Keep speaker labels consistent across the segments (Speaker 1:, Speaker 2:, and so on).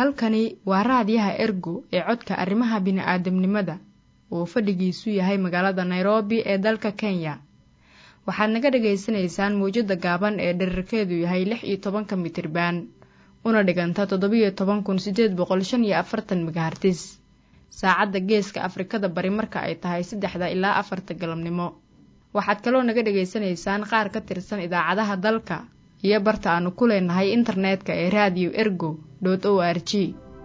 Speaker 1: halkani waa raadiyaha ergo ee codka arrimaha bini'aadamnimada oo fadhigiisu yahay magaalada nairobi ee dalka kenya waxaad naga dhagaysanaysaan mawjadda gaaban ee dherarkeedu yahay lix iyo tobanka mitriban una dhiganta toddobiyo toban kun siddeed boqol shan iyo afartan megahartis saacadda geeska afrikada bari marka ay tahay saddexda ilaa afarta galabnimo waxaad kaloo naga dhagaysanaysaan qaar ka tirsan idaacadaha dalka iyo barta aanu ku leenahay internetka ee raadiyo ergo dot o r g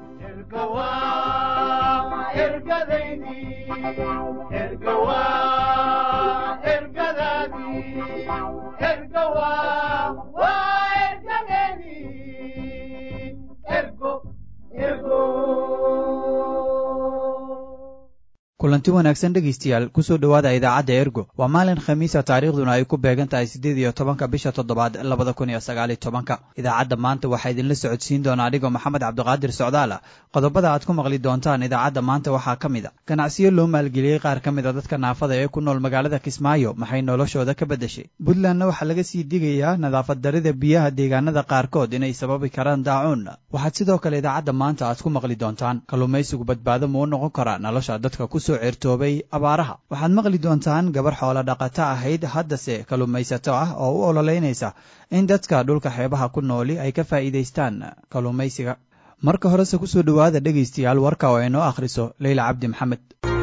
Speaker 2: kulanti wanaagsan dhegaystayaal kusoo dhowaada idaacadda ergo waa maalin khamiisa taariikhduna ay ku beegan tahay siddeed iyo tobanka bisha toddobaad labada kun iyo sagaaliyo tobanka idaacadda maanta waxaa idinla socodsiin doona anigoo maxamed cabdiqaadir socdaala qodobada aad ku maqli doontaan idaacadda maanta waxaa ka mid a ganacsiyo loo maalgeliyey qaar ka mid a dadka naafada ee ku nool magaalada kismaayo maxay noloshooda ka beddeshay puntlandna waxaa laga sii digayaa nadaafad darida biyaha deegaanada qaarkood inay sababi karaan daacuun waxaad sidoo kale idaacadda maanta aad ku maqli doontaan kalluumaysigu badbaado muu noqon karaa nolosha dadka ku certoobay abaaraha waxaad maqli doontaan gabar xoolo dhaqato ahayd haddase kalluumaysato ah oo u ololeynaysa in dadka dhulka xeebaha ku nooli ay ka faa'iidaystaan kalluumaysiga marka horese kusoo dhowaada dhegaystayaal warka oo inoo akhriso leyla cabdi maxamed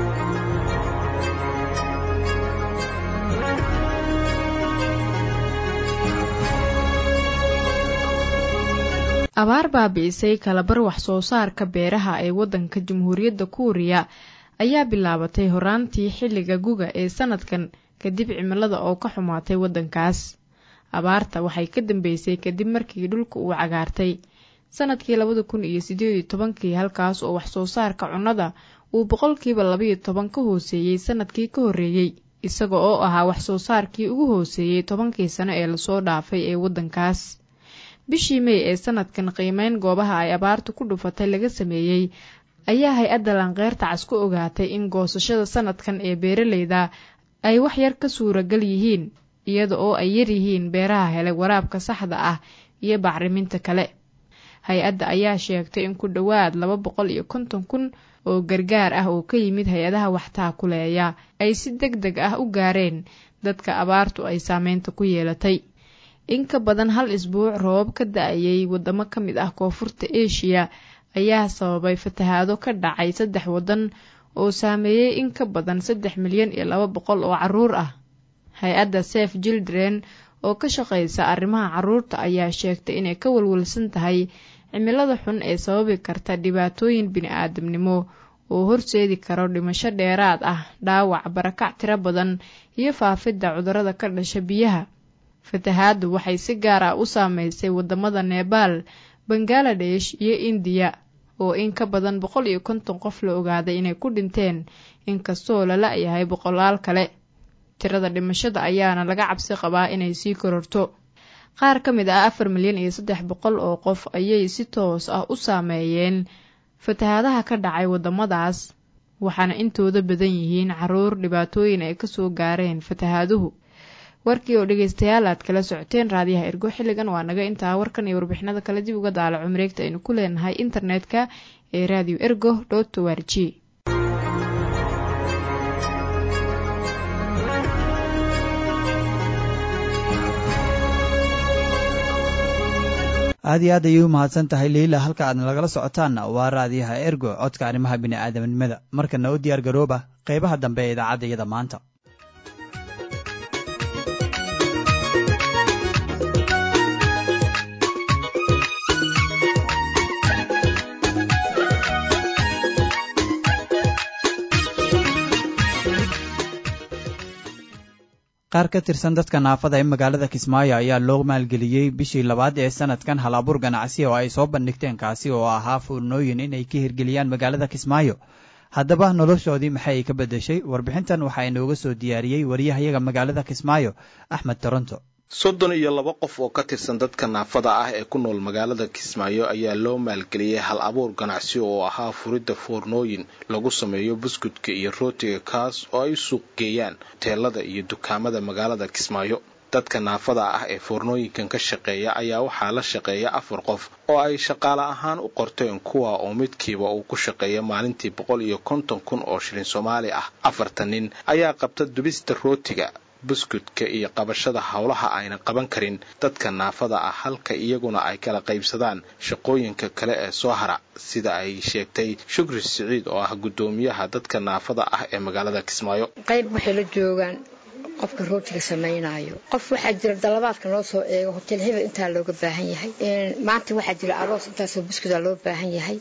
Speaker 1: abaar baabi'isay kalabar wax soo saarka beeraha ee waddanka jamhuuriyadda kuuriya ayaa bilaabatay horaantii xilliga guga ee sanadkan kadib cimilada oo ka xumaatay waddankaas abaarta waxay ka dambeysay kadib markii dhulka uu cagaartay sanadkii labada kun iyo siddeed iyo tobankii halkaas oo wax soo saarka cunnada uu boqolkiiba labaiyo toban ka hooseeyey sanadkii ka horreeyey isaga oo ahaa wax soo saarkii ugu hooseeyey tobankii sano ee lasoo dhaafay ee waddankaas bishii mey ee sanadkan qiimeyn goobaha ay abaartu ku dhufatay laga sameeyey ayaa hay-adda lanqeyrta cas ku ogaatay in goosashada sanadkan ee beeraleyda ay wax yar ka suuragal yihiin iyada oo ay yar yihiin beeraha helay waraabka saxda ah iyo bacriminta kale hay-adda ayaa sheegtay in ku dhowaad laba boqol iyo konton kun oo gargaar ah oo ka yimid hay-adaha waxtaakuleeya ay si deg deg ah u gaareen dadka abaartu ay saameynta ku yeelatay in ka badan hal isbuuc roobab ka da-ayay wadamo ka mid ah koonfurta eshiya ayaa sababay fatahaado ka dhacay saddex waddan oo saameeyey in ka badan saddex milyan iyo laba boqol oo caruur ah hay-adda sef children oo ka shaqeysa arrimaha caruurta ayaa sheegtay inay ka walwalsan tahay cimilada xun ee sababi karta dhibaatooyin bini-aadamnimo oo horseedi karo dhimasho dheeraad ah dhaawac barakac tiro badan iyo faafidda cudurrada ka dhasha biyaha fatahaaddu waxay si gaar ah u saameysay wadamada nebaal bangaladesh iyo indiya oo in ka badan boqol iyo konton qof la ogaaday inay ku dhinteen inkastoo la la-yahay boqolaal kale tirada dhimashada ayaana laga cabsi qabaa inay sii kororto qaar ka mid ah afar milyan iyo saddex boqol oo qof ayay si toos ah u saameeyeen fatahaadaha ka dhacay waddamadaas waxaana intooda badan yihiin caruur dhibaatooyin ay kasoo gaareen fatahaaduhu warkii oo dhegeystayaal aad kala socoteen raadiyaha ergo xilligan waa naga intaa warkan iyo warbixinada kale dib uga daalaco mareegta aynu ku leenahay internetka ee radio ergo dot o r g
Speaker 2: aad iyo aad ayay u mahadsan tahay liila halka aadna lagala socotaanna waa raadiyaha ergo codka arrimaha bini'aadamnimada markana u diyaar garooba qaybaha dambe ee idaacadda iyada maanta qaar ka tirsan dadka naafada ee magaalada kismaayo ayaa loo maalgeliyey bishii labaad ee sanadkan hal abuur ganacsi oo ay soo bandhigteen kaasi oo ahaa fuurnooyin inay ka hirgeliyaan magaalada kismaayo haddaba noloshoodii maxay ay ka beddeshay warbixintan waxaa inooga soo diyaariyey wariyahayaga magaalada kismaayo axmed toronto
Speaker 3: soddon iyo laba qof oo ka tirsan dadka naafada ah ee ku nool magaalada kismaayo ayaa loo maalgeliyey hal abuur ganacsi oo ahaa furidda foornooyin lagu sameeyo buskudka iyo rootiga kaas oo ay suuq geeyaan hoteelada iyo dukaamada magaalada kismaayo dadka naafada ah ee foornooyinkan ka shaqeeya ayaa waxaa la shaqeeya afar qof oo ay shaqaale ahaan u qorteen kuwa oo midkiiba uu ku shaqeeya maalintii boqol iyo konton kun oo shilin soomaali ah afartan nin ayaa qabta dubista rootiga buskudka iyo qabashada howlaha ayna qaban karin dadka naafada ah halka iyaguna ay kala qaybsadaan shaqooyinka kale ee soo hara sida ay sheegtay shukri siciid oo ah guddoomiyaha dadka naafada ah ee magaalada kismaayo
Speaker 4: qayb waxay la joogaan qofka rootiga samaynayo qof waxaa jira dalabaadka noo soo eego hotel hebel intaa looga baahan yahay maanta waxaa jira aroos intaasoo buskuda loo baahan yahay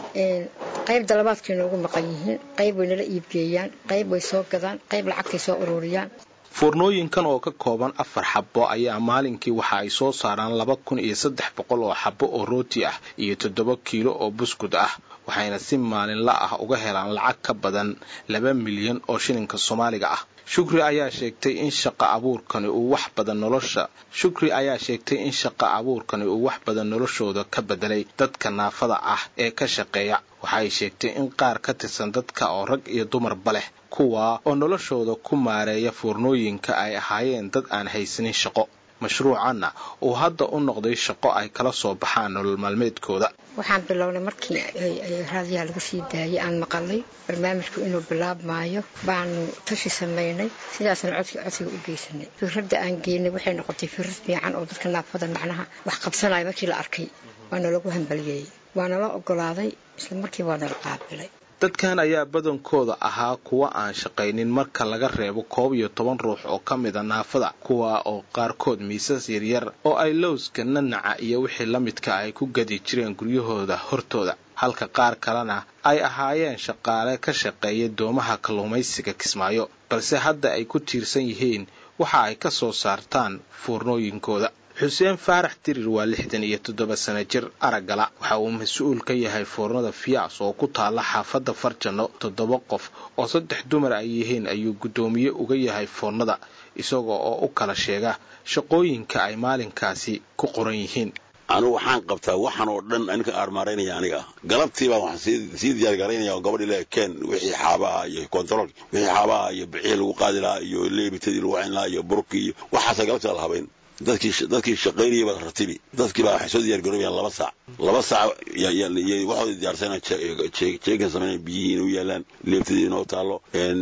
Speaker 4: qayb dalabaadkay noogu maqan yihiin qayb way nala iibgeeyaan qayb way soo gadaan qayb lacagtay soo ururiyaan
Speaker 3: foornooyinkan oo ka kooban afar xabo ayaa maalinkii waxa ay soo saaraan laba kun iyo saddex boqol oo xabo oo rooti ah iyo toddoba kiilo oo buskud ah waxayna si maalinla ah uga helaan lacag ka badan laba milyan oo shilinka soomaaliga ah shukri ayaa sheegtay in shaqa abuurkani uu wax badan nolosha shukri ayaa sheegtay in shaqa abuurkani uu wax badan noloshooda ka bedelay dadka naafada ah ee ka shaqeeya waxay sheegtay in qaar ka tirsan dadka oo rag iyo dumarba leh kuwa oo noloshooda ku maareeya foornooyinka ay ahaayeen dad aan haysanin shaqo mashruucanna uu hadda u noqday shaqo ay kala soo baxaan nolol maalmeedkooda
Speaker 4: waxaan bilownay markii raadiyaha laga sii daayay aan maqalay barnaamijku inuu bilaabmaayo baanu tashi samaynay sidaasna codka codsiga u geysanay fikradda aan geynay waxay noqotay fikrad fiican oo dadka naafada macnaha wax qabsanaya markii la arkay waana lagu hambaliyeeyey waana la ogolaaday isla markii waana la qaabilay
Speaker 3: dadkan ayaa badankooda ahaa kuwa aan shaqaynin marka laga reebo koob iyo toban ruux oo ka mida naafada kuwa oo qaarkood miisas yaryar oo ay lowska nanaca iyo wixii la midka ay ku gadi jireen guryahooda hortooda halka qaar kalena ay ahaayeen shaqaale ka shaqeeya doomaha kalluumaysiga kismaayo balse hadda ay ku tiirsan yihiin waxa ay ka soo saartaan foornooyinkooda xuseen faarax dirir waa lixdan iyo toddoba sana jir araggala waxa uu mas-uul ka yahay foornada fiyaas oo ku taalla xaafadda farjanno toddoba qof oo saddex dumar ay yihiin ayuu guddoomiye uga yahay foornada isaga oo u kala sheega shaqooyinka ay maalinkaasi ku qoran yihiin
Speaker 5: anugu waxaan qabtaa waxaan oo dhan ninka aarmaaraynaya aniga galabtiibaa waxaan sii diyaargaraynaya oo gabadhii le keen wixii xaabaha iyo kontarool wixii xaabaha iyo bixii lagu qaadi lahaa iyo leebitadii lagu cin lahaa iyo burkii iyo waxaasa galabtii la habayn dadkii shaqaynayay baa ratibi dadkii baa waxay soo diyaargaroobayaan laba saac laba saac waxooda diyaarsana jeegan samayna biyihii inuu yaalaan leebtadii inoo taallo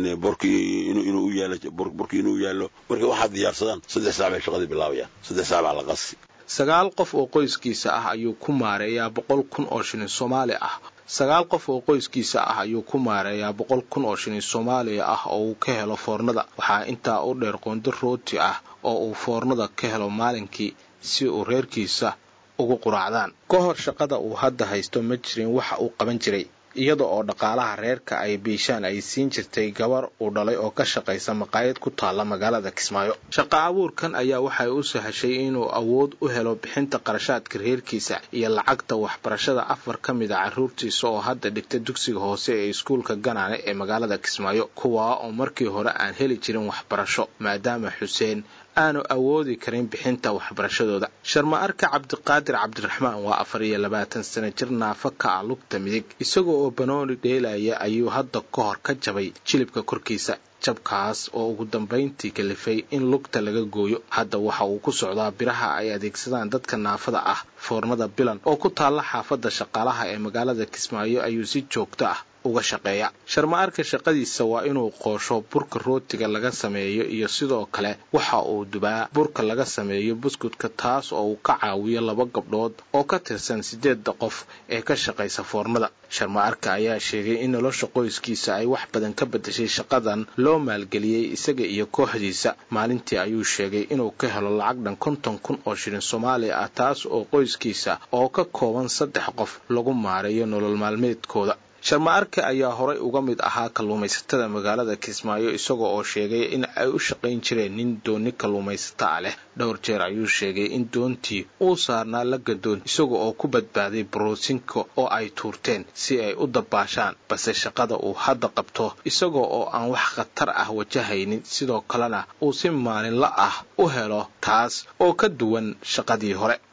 Speaker 5: borkii inuu u yaalo burkii inuu yaallo marka waxaad diyaarsadaan saddex saac bay shaqadii bilaabayaan saddex saac baa la qasi
Speaker 3: sagaal qof oo qoyskiisa ah ayuu ku maareeyaa boqol kun oo shilin soomaali ah sagaal qof oo qoyskiisa ah ayuu ku maareeyaa boqol kun oo shilin soomaaliya ah oo uu ka helo foornada waxaa intaa u dheer qondo rooti ah oo uu foornada ka helo maalinkii si uu reerkiisa ugu quraacdaan ka hor shaqada uu hadda haysto ma jirin waxa uu qaban jiray iyada oo dhaqaalaha reerka ay biishaan ay siin jirtay gabar uu dhalay oo ka shaqaysa maqaayad ku taalla magaalada kismaayo shaqa abuurkan ayaa waxay u sahashay inuu awood u helo bixinta qarashaadka reerkiisa iyo lacagta waxbarashada afar ka mid a carruurtiisa oo hadda dhigta dugsiga hoose ee iskuulka ganaane ee magaalada kismaayo kuwaa oo markii hore aan heli jirin waxbarasho maadaama xuseen aanu awoodi karin bixinta waxbarashadooda sharma arka cabdiqaadir cabdiraxmaan waa afar iyo labaatan sana jir naafa ka ah lugta midig isaga oo banooni dheelaya ayuu hadda ka hor ka jabay jilibka korkiisa jabkaas oo ugu dambayntii kalifay in lugta laga gooyo hadda waxa uu ku socdaa biraha ay adeegsadaan dadka naafada ah foornada bilan oo ku taalla xaafadda shaqaalaha ee magaalada kismaayo ayuu si joogto ah uga shaqeeya sharma-arka shaqadiisa waa inuu qoosho burka rootiga laga sameeyo iyo sidoo kale waxa uu dubaa burka laga sameeyo buskudka taas oo uu ka caawiyo laba gabdhood oo ka tirsan sideedda qof ee ka shaqaysa foornada sharma-arka ayaa sheegay in nolosha qoyskiisa ay wax badan ka bedeshay shaqadan loo maalgeliyey isaga iyo kooxdiisa maalintii ayuu sheegay inuu ka helo lacag dhan konton kun oo shilin soomaaliya ah taas oo qoyskiisa oo ka kooban saddex qof lagu maareeyo nolol maalmeedkooda sharma-arka ayaa horay uga mid ahaa kalluumaysatada magaalada kismaayo isaga oo sheegay in ay u shaqayn jireen nin dooni kalluumaysata ah leh dhowr jeer ayuu sheegay in doontii uu saarnaa la gadoon isaga oo ku badbaaday boroosinka oo ay tuurteen si ay u dabaashaan balse shaqada uu hadda qabto isaga oo aan wax khatar ah wajahaynin sidoo kalena uu si maalinla ah u helo taas oo ka duwan shaqadii hore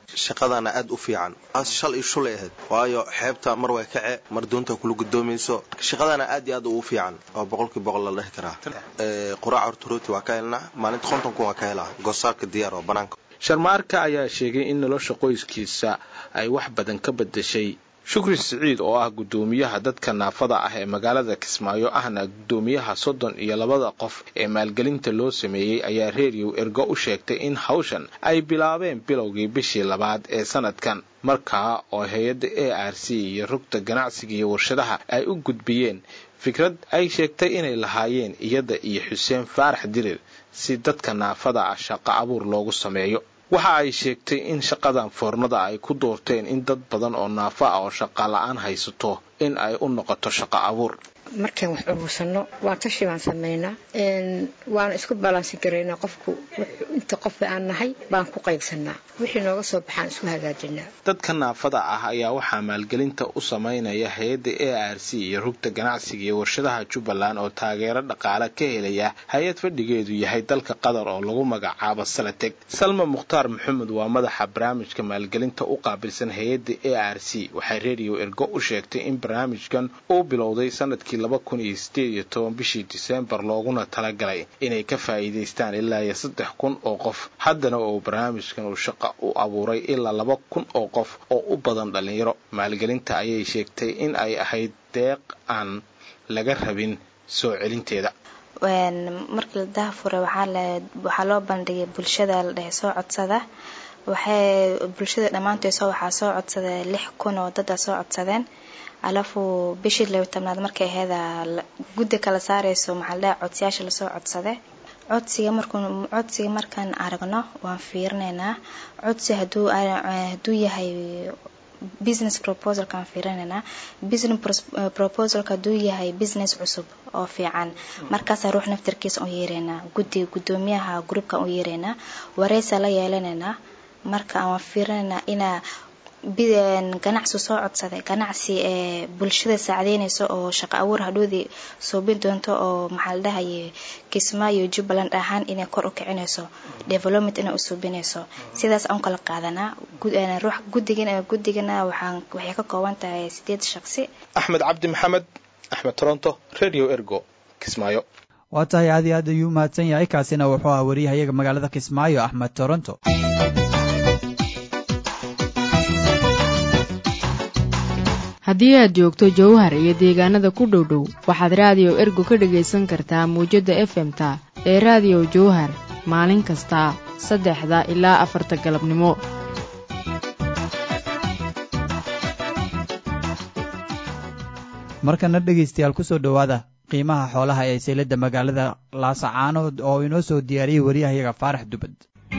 Speaker 6: shaqadana aad u fiican shal iyo shulay ahayd waayo xeebta mar way kace mar doonta kula gudoomayso shaqadana aad iyo aad ugu fiican oo boqolkii boqol la dhihi karaa quraac horta rooti waa ka helnaa maalinta kontonku waa ka helaa goosaarka diyaar oo banaanka
Speaker 3: sharmaarka ayaa sheegay in nolosha qoyskiisa ay wax badan ka bedeshay shukri siciid oo ah guddoomiyaha dadka naafada ah ee magaalada kismaayo ahna guddoomiyaha soddon iyo labada qof ee maalgelinta loo sameeyey ayaa reeriyow ergo u sheegtay in hawshan ay bilaabeen bilowgii bishii labaad ee sanadkan markaa oo hay-adda a r c iyo rugta ganacsiga iyo warshadaha ay u gudbiyeen fikrad ay sheegtay inay lahaayeen iyada iyo xuseen faarax dirir si dadka naafada ah shaqo abuur loogu sameeyo waxa ay sheegtay in shaqadan foornada ay ku doorteen in dad badan oo naafo ah oo shaqa la-aan haysato in ay u noqoto shaqo abuur
Speaker 4: markaan wax urursano waan tashi baan samaynaa waana isku balansi garaynaa qofku inta qof aan nahay baan ku qaybsanaa wixii nooga soo baxaan isku hagaajinaa
Speaker 3: dadka naafada ah ayaa waxaa maalgelinta u samaynaya hay-adda a r c iyo rugta ganacsiga iyo warshadaha jubbaland oo taageero dhaqaale ka helaya hay-ad fadhigeedu yahay dalka qatar oo lagu magacaabo salateg salma mukhtaar maxamed waa madaxa barnaamijka maalgelinta u qaabilsan hay-adda a r c waxay redio ergo u sheegtay in barnaamijkan uu bilowday sanadkii laba kun iyo sideed iyo toban bishii diseembar looguna talagalay inay ka faa'iidaystaan ilaa iyo saddex kun oo qof haddana oo barnaamijkan uu shaqa u abuuray ilaa laba kun oo qof oo u badan dhallinyaro maalgelinta ayay sheegtay in ay ahayd deeq aan laga rabin soo celinteeda
Speaker 7: markii la daahfuray waxaa loo bandhigay bulshada la dhehe soo codsada waxay bulshada dhammaanteed waxaa soo codsada lix kun oo dada soo codsadeen alafu bishii laba tobnaad markay aheeda guddi kala saareyso maxaa ladhaha codsiyaasha lasoo codsade codsiga markuu codsiga markaan aragno waan fiirinaynaa codsi haduu hadduu yahay business proposalkaan fiirinaynaa business proposalka hadduu yahay business cusub oo fiican markaasaa ruux naftarkiisa u yeeraynaa guddi guddoomiyaha groupka u yeeraynaa wareysa la yeelanaynaa marka waan fiirinaynaa inaa ganacsi soo codsaday ganacsi ee bulshada saacadeynayso oo shaqo abuur hadhoodii suubin doonto oo maxaa la dhahaye kismaayo jubbaland ahaan inay kor u kicinayso development inay u suubinayso sidaas aan kala qaadanaa ruux guddigan guddigana waxaan waxay ka kooban tahay sideed shaqsi
Speaker 3: axmed cabdi maxamed axmed toronto radio ergo kismaayo
Speaker 2: waa tahay aad iyo aad ayuu mahadsan yahay kaasina wuxuu ah wariyahayaga magaalada kismaayo axmed toronto
Speaker 1: haddii aad joogto jowhar iyo deegaanada ku dhow dhow waxaad raadiyo ergo ka dhagaysan kartaa mawjadda efemta ee raadiyo jowhar maalin kasta saddexda ilaa afarta galabnimo
Speaker 2: markana dhegaystayaal kusoo dhowaada qiimaha xoolaha ee sayladda magaalada laasacaanood oo inoo soo diyaariyey wariyahayaga faarax dubad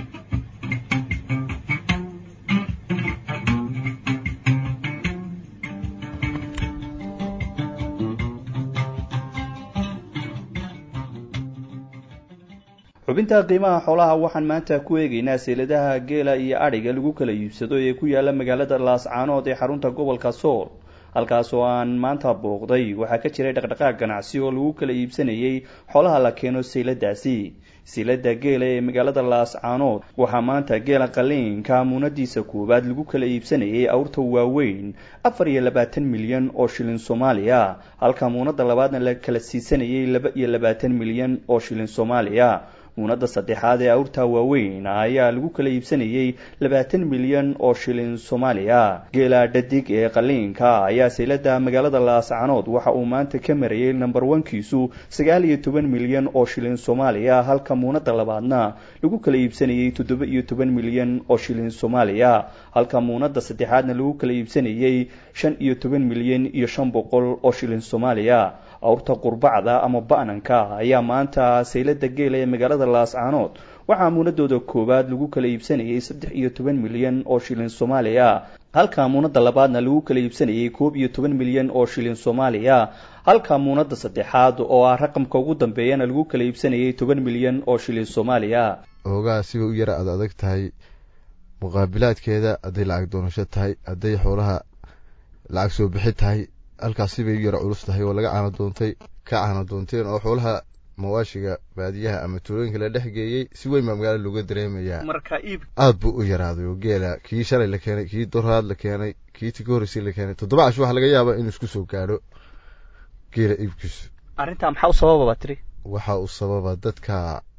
Speaker 8: xubinta qiimaha xoolaha waxaan maanta ku eegaynaa seyladaha geela iyo adhiga lagu kala iibsado ee ku yaala magaalada laascaanood ee xarunta gobolka sool halkaas oo aan maanta booqday waxaa ka jiray dhaqdhaqaaq ganacsi oo lagu kala iibsanayay xoolaha la keeno seyladaasi seylada geela ee magaalada laascaanood waxaa maanta geela qaliinka muunadiisa koowaad lagu kala iibsanayay awrta waaweyn afar iyo labaatan milyan oo shilin soomaaliya halka muunada labaadna la kala siisanayay laba iyo labaatan milyan oo shilin soomaaliya muunada saddexaad ee awrta waaweyn ayaa lagu kala iibsanayay labaatan milyan oo shilin soomaaliya geela dhadig ee qaliinka ayaa saylada magaalada laascanood waxa uu maanta ka marayay number onkiisu sagaal iyo toban milyan oo shilin soomaaliya halka muunada labaadna lagu kala iibsanayay toddoba iyo toban milyan oo shilin soomaaliya halka muunada saddexaadna lagu kala iibsanayay shan iyo toban milyan iyo shan boqol oo shilin soomaaliya awrta qurbacda ama ba'nanka ayaa maanta saylada geela ee magaalada laascaanood waxaa muunadooda koowaad lagu kala iibsanayay saddex iyo toban milyan oo shilin soomaaliya halka muunada labaadna lagu kala iibsanayay koob iyo toban milyan oo shilin soomaaliya halka muunada saddexaad oo ah raqamka ugu dambeeyana lagu kala iibsanayay toban milyan oo shilin soomaaliya
Speaker 9: oogaa siba u yara aad adag tahay muqaabilaadkeeda hadday lacag doonasho tahay hadday xoolaha lacag soo bixi tahay halkaas sibay u yara culus tahay oo laga caano doontay ka caano doonteen oo xoolaha mawaashiga baadiyaha ama tuulooyinka la dhex geeyey si weyn baa magaalada looga dareemayaa
Speaker 10: marka iib
Speaker 9: aad buu u yaraaday oo geela kii shalay la keenay kii doraad la keenay kii tii ka horreysay la keenay toddoba cash waxaa laga yaabaa inuu isku soo gaadho geela iibkiisu
Speaker 10: arrintaa maxaa u sababa baa tiri
Speaker 9: waxa uu sababa dadka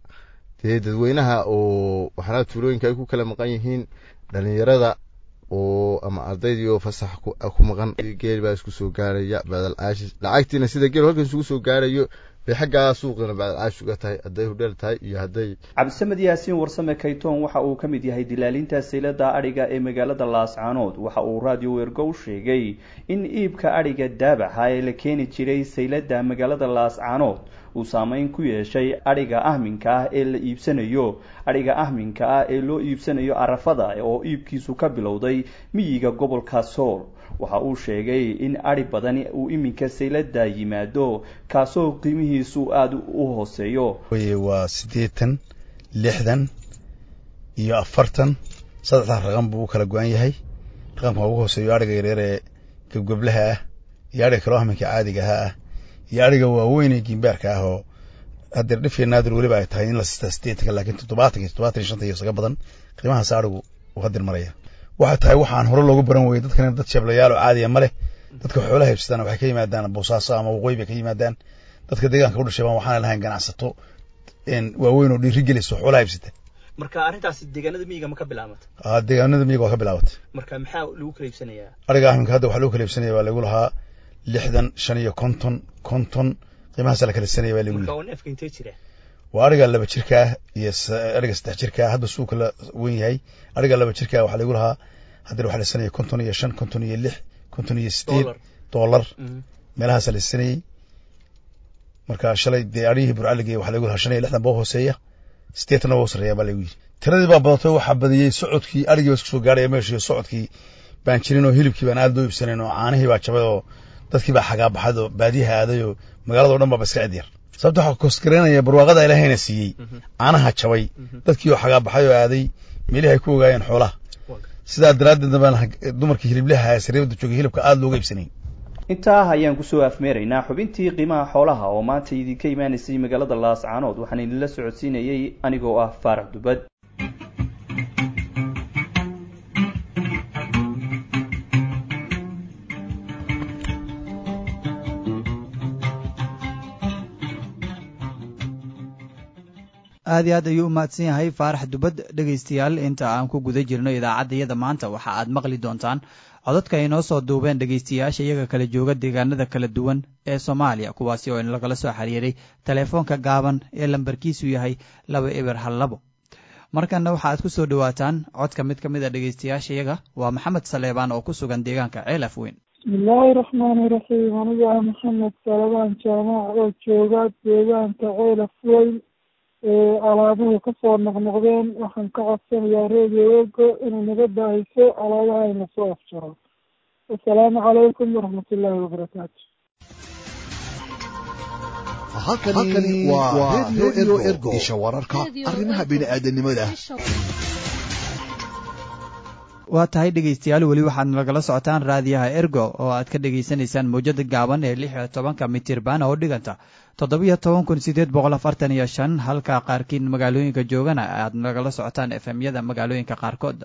Speaker 9: dee dadweynaha oo waxyaalaha tuulooyinka ay ku kala maqan yihiin dhalinyarada oo ama ardaydii oo fasax ku maqan geel baa isku soo gaaraya bacdal caashi lacagtiina sida geel halkan isugu soo gaarayo bay xaggaa suuqina bacdal caash uga tahay hadday hudheel tahay iyo hadday
Speaker 8: cabdisamed yaasiin warsame kaytoon waxa uu ka mid yahay dilaalinta saylada adhiga ee magaalada laascaanood waxa uu radio wergo u sheegay in iibka adhiga daabaxa ee la keeni jiray saylada magaalada laascaanood uu saameyn ku yeeshay adhiga ahminka ah ee la iibsanayo adhiga ahminka ah ee loo iibsanayo arafada oo iibkiisu ka bilowday miyiga gobolka sool waxa uu sheegay in adhi badani uu iminka saylada yimaado kaasoo qiimihiisu aada u hooseeyo
Speaker 11: waa siddeetan lixdan iyo afartan saddexdan raqam buu u kala go-an yahay raqamka ugu hooseeyo adhiga yaryar ee gebgeblaha ah iyo adhiga kaloo ahminka caadigaha ah iyo adhiga waaweyn ee gimbaarka ah oo hadeer dhifya naadir weliba ay tahay in la sistaa sideetanka laakiin toddobaatan iyo toddobaatan iyo shanta iyo isaga badan qiimahaas adhigu uu hadeer maraya waxay tahay waxaan hore loogu baran weyey dadkan dad sheeblayaal oo caadiya ma leh dadka xoolaha haybsadaan waxay ka yimaadaan boosaaso ama waqooyi bay ka yimaadaan dadka deegaanka u dhashay baan waxaan lahayn ganacsato waaweyn oo dhiiri geliso xoolaha haybsata
Speaker 10: marka arrintaasi deegaanada miyiga ma ka bilaabata
Speaker 11: aa deegaanada miyiga waa ka bilaabatay
Speaker 10: marka maxaa lagu kala iibsanayaa
Speaker 11: ariga ahminka hadda waxaa lagu kala iibsanaya baa lagu lahaa lixdan shan iyo konton konton qiimahaasa la kala iibsanaya baa lagu
Speaker 10: marka waa neefka intee jira
Speaker 11: waa ariga laba jirka ah iyo ariga saddex jirka ah hadba suuka la wen yahay ariga laba jirka ah waxaa lagu lahaa haddana waxaa la iibsanaya konton iyo shan konton iyo lix konton iyo sideed dollar meelahaasa la iibsanayey marka shalay dee arigihii burcaligey waxaa lagu lahaa shan iyo lixdan boo hooseeya sideetanna waa sarreeya baa lagu yidhi tiradii baa badatay waxaa badiyey socodkii arigii baa isku soo gaaraya meeshiiyo socodkii baan jirin oo hilibkii baan aad loo iibsanayn oo caanihii baa jabay oo dadkii baa xagaabaxad oo baadiyaha aaday oo magaalada o dhan baaba iska cidyar sababta waxaa koosgareynaya barwaaqada ilaahayna siiyey caanaha jabay dadkii oo xagaabaxay oo aaday meelihi ay ku ogaayeen xoolaha sidaa daraaddeedna baan dumarkii hiliblaha sariibada joogay hilibka aada looga iibsanayn
Speaker 8: intaa ayaan kusoo afmeeraynaa xubintii qiimaha xoolaha oo maanta idinka imaanaysay magaalada laascaanood waxaan idinla socodsiinayay anigoo ah faarax dubad
Speaker 2: aad iyo aad ayuu u mahadsan yahay faarax dubad dhegaystayaal inta aan ku guda jirno idaacaddayada maanta waxa aad maqli doontaan codadka ay noo soo duubeen dhegaystayaasha iyaga kala jooga deegaanada kala duwan ee soomaaliya kuwaasi oo lagala soo xiriiray teleefoonka gaaban ee lambarkiisu yahay laba eber hal labo markanna waxa aad ku soo dhowaataan codka mid ka mid a dhegaystayaasha iyaga waa maxamed saleebaan oo ku sugan deegaanka ceelaf weyn
Speaker 12: bismillaahi raxmaani raxiim aniga ah maxamed salebaan jaamac oo jooga deegaanka ceelaf weyn ee alaabuhu kasoo noqnoqdeen waxaan ka codsanayaa redio ego inay naga daahiso alaabaha ayna soo afjaro assalaamu calaykum waraxmatullaahi wabarakaatu
Speaker 13: halkani waa redio ergo isha wararka arrimaha bini-aadanimada
Speaker 2: waa tahay dhegaystayaal weli waxaad nagala socotaan raadiyaha ergo oo aad ka dhegaysanaysaan mawjada gaaban ee lix iyo tobanka mitirban oo dhiganta toddobiyo toban kun sideed boqol afartan iyo shan halka qaarkiin magaalooyinka joogana aad nagala socotaan efemyada magaalooyinka qaarkood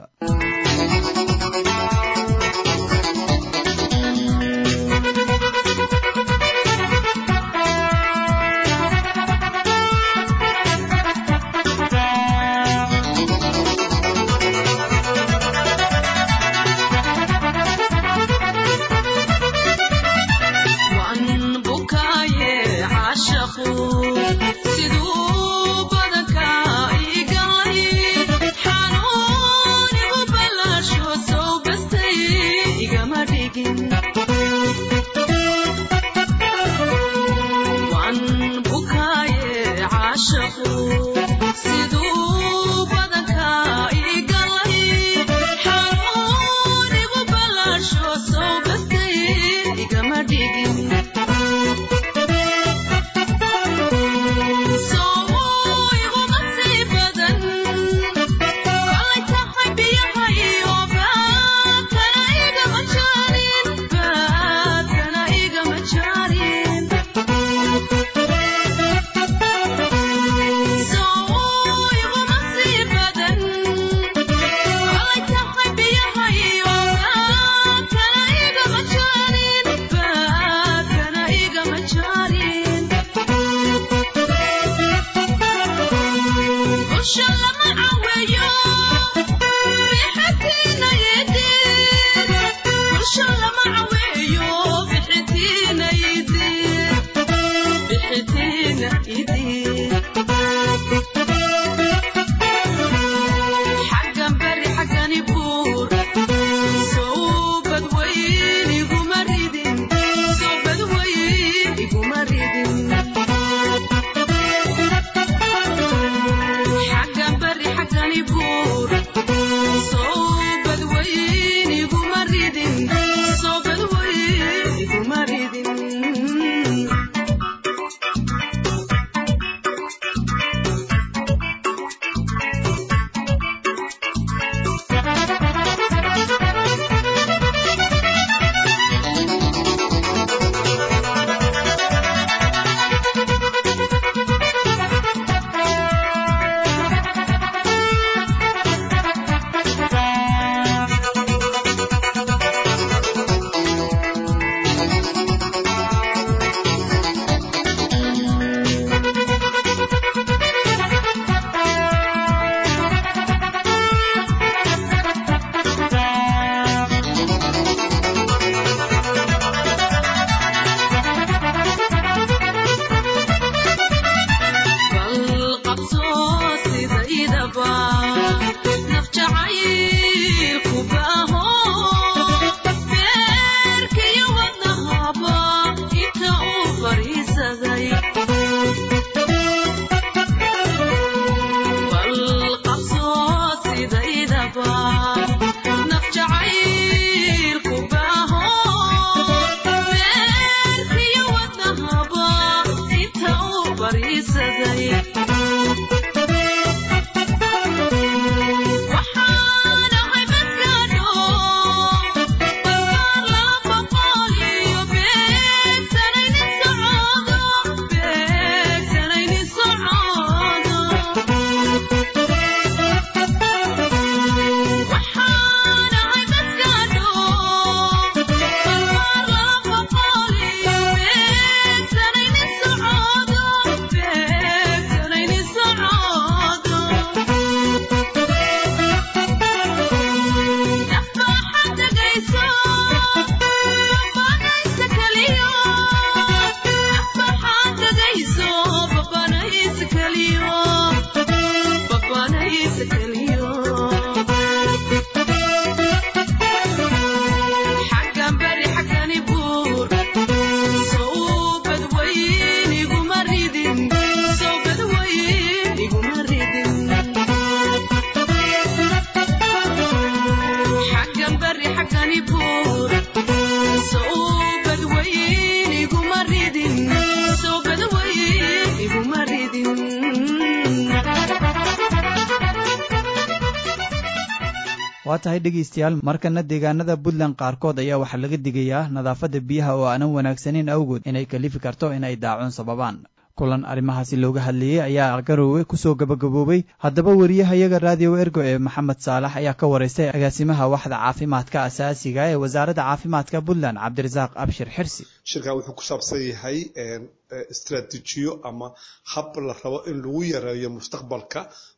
Speaker 2: waa tahay dhegaystayaal markana deegaanada puntland qaarkood ayaa waxaa laga digayaa nadaafadda biyaha oo aanan wanaagsaneyn awgood inay kalifi karto inay daacuun sababaan kulan arrimahaasi looga hadlayey ayaa garoowe kusoo gabagaboobay haddaba wariyahayaga raadiyo ergo ee maxamed saalax ayaa ka waraystay agaasimaha waxda caafimaadka asaasiga ee wasaaradda caafimaadka puntland cabdirasaaq abshir xirsi
Speaker 14: shirkan wuxuu ku saabsan yahay istraatiijiyo ama hab la rabo in lagu yareeyo mustaqbalka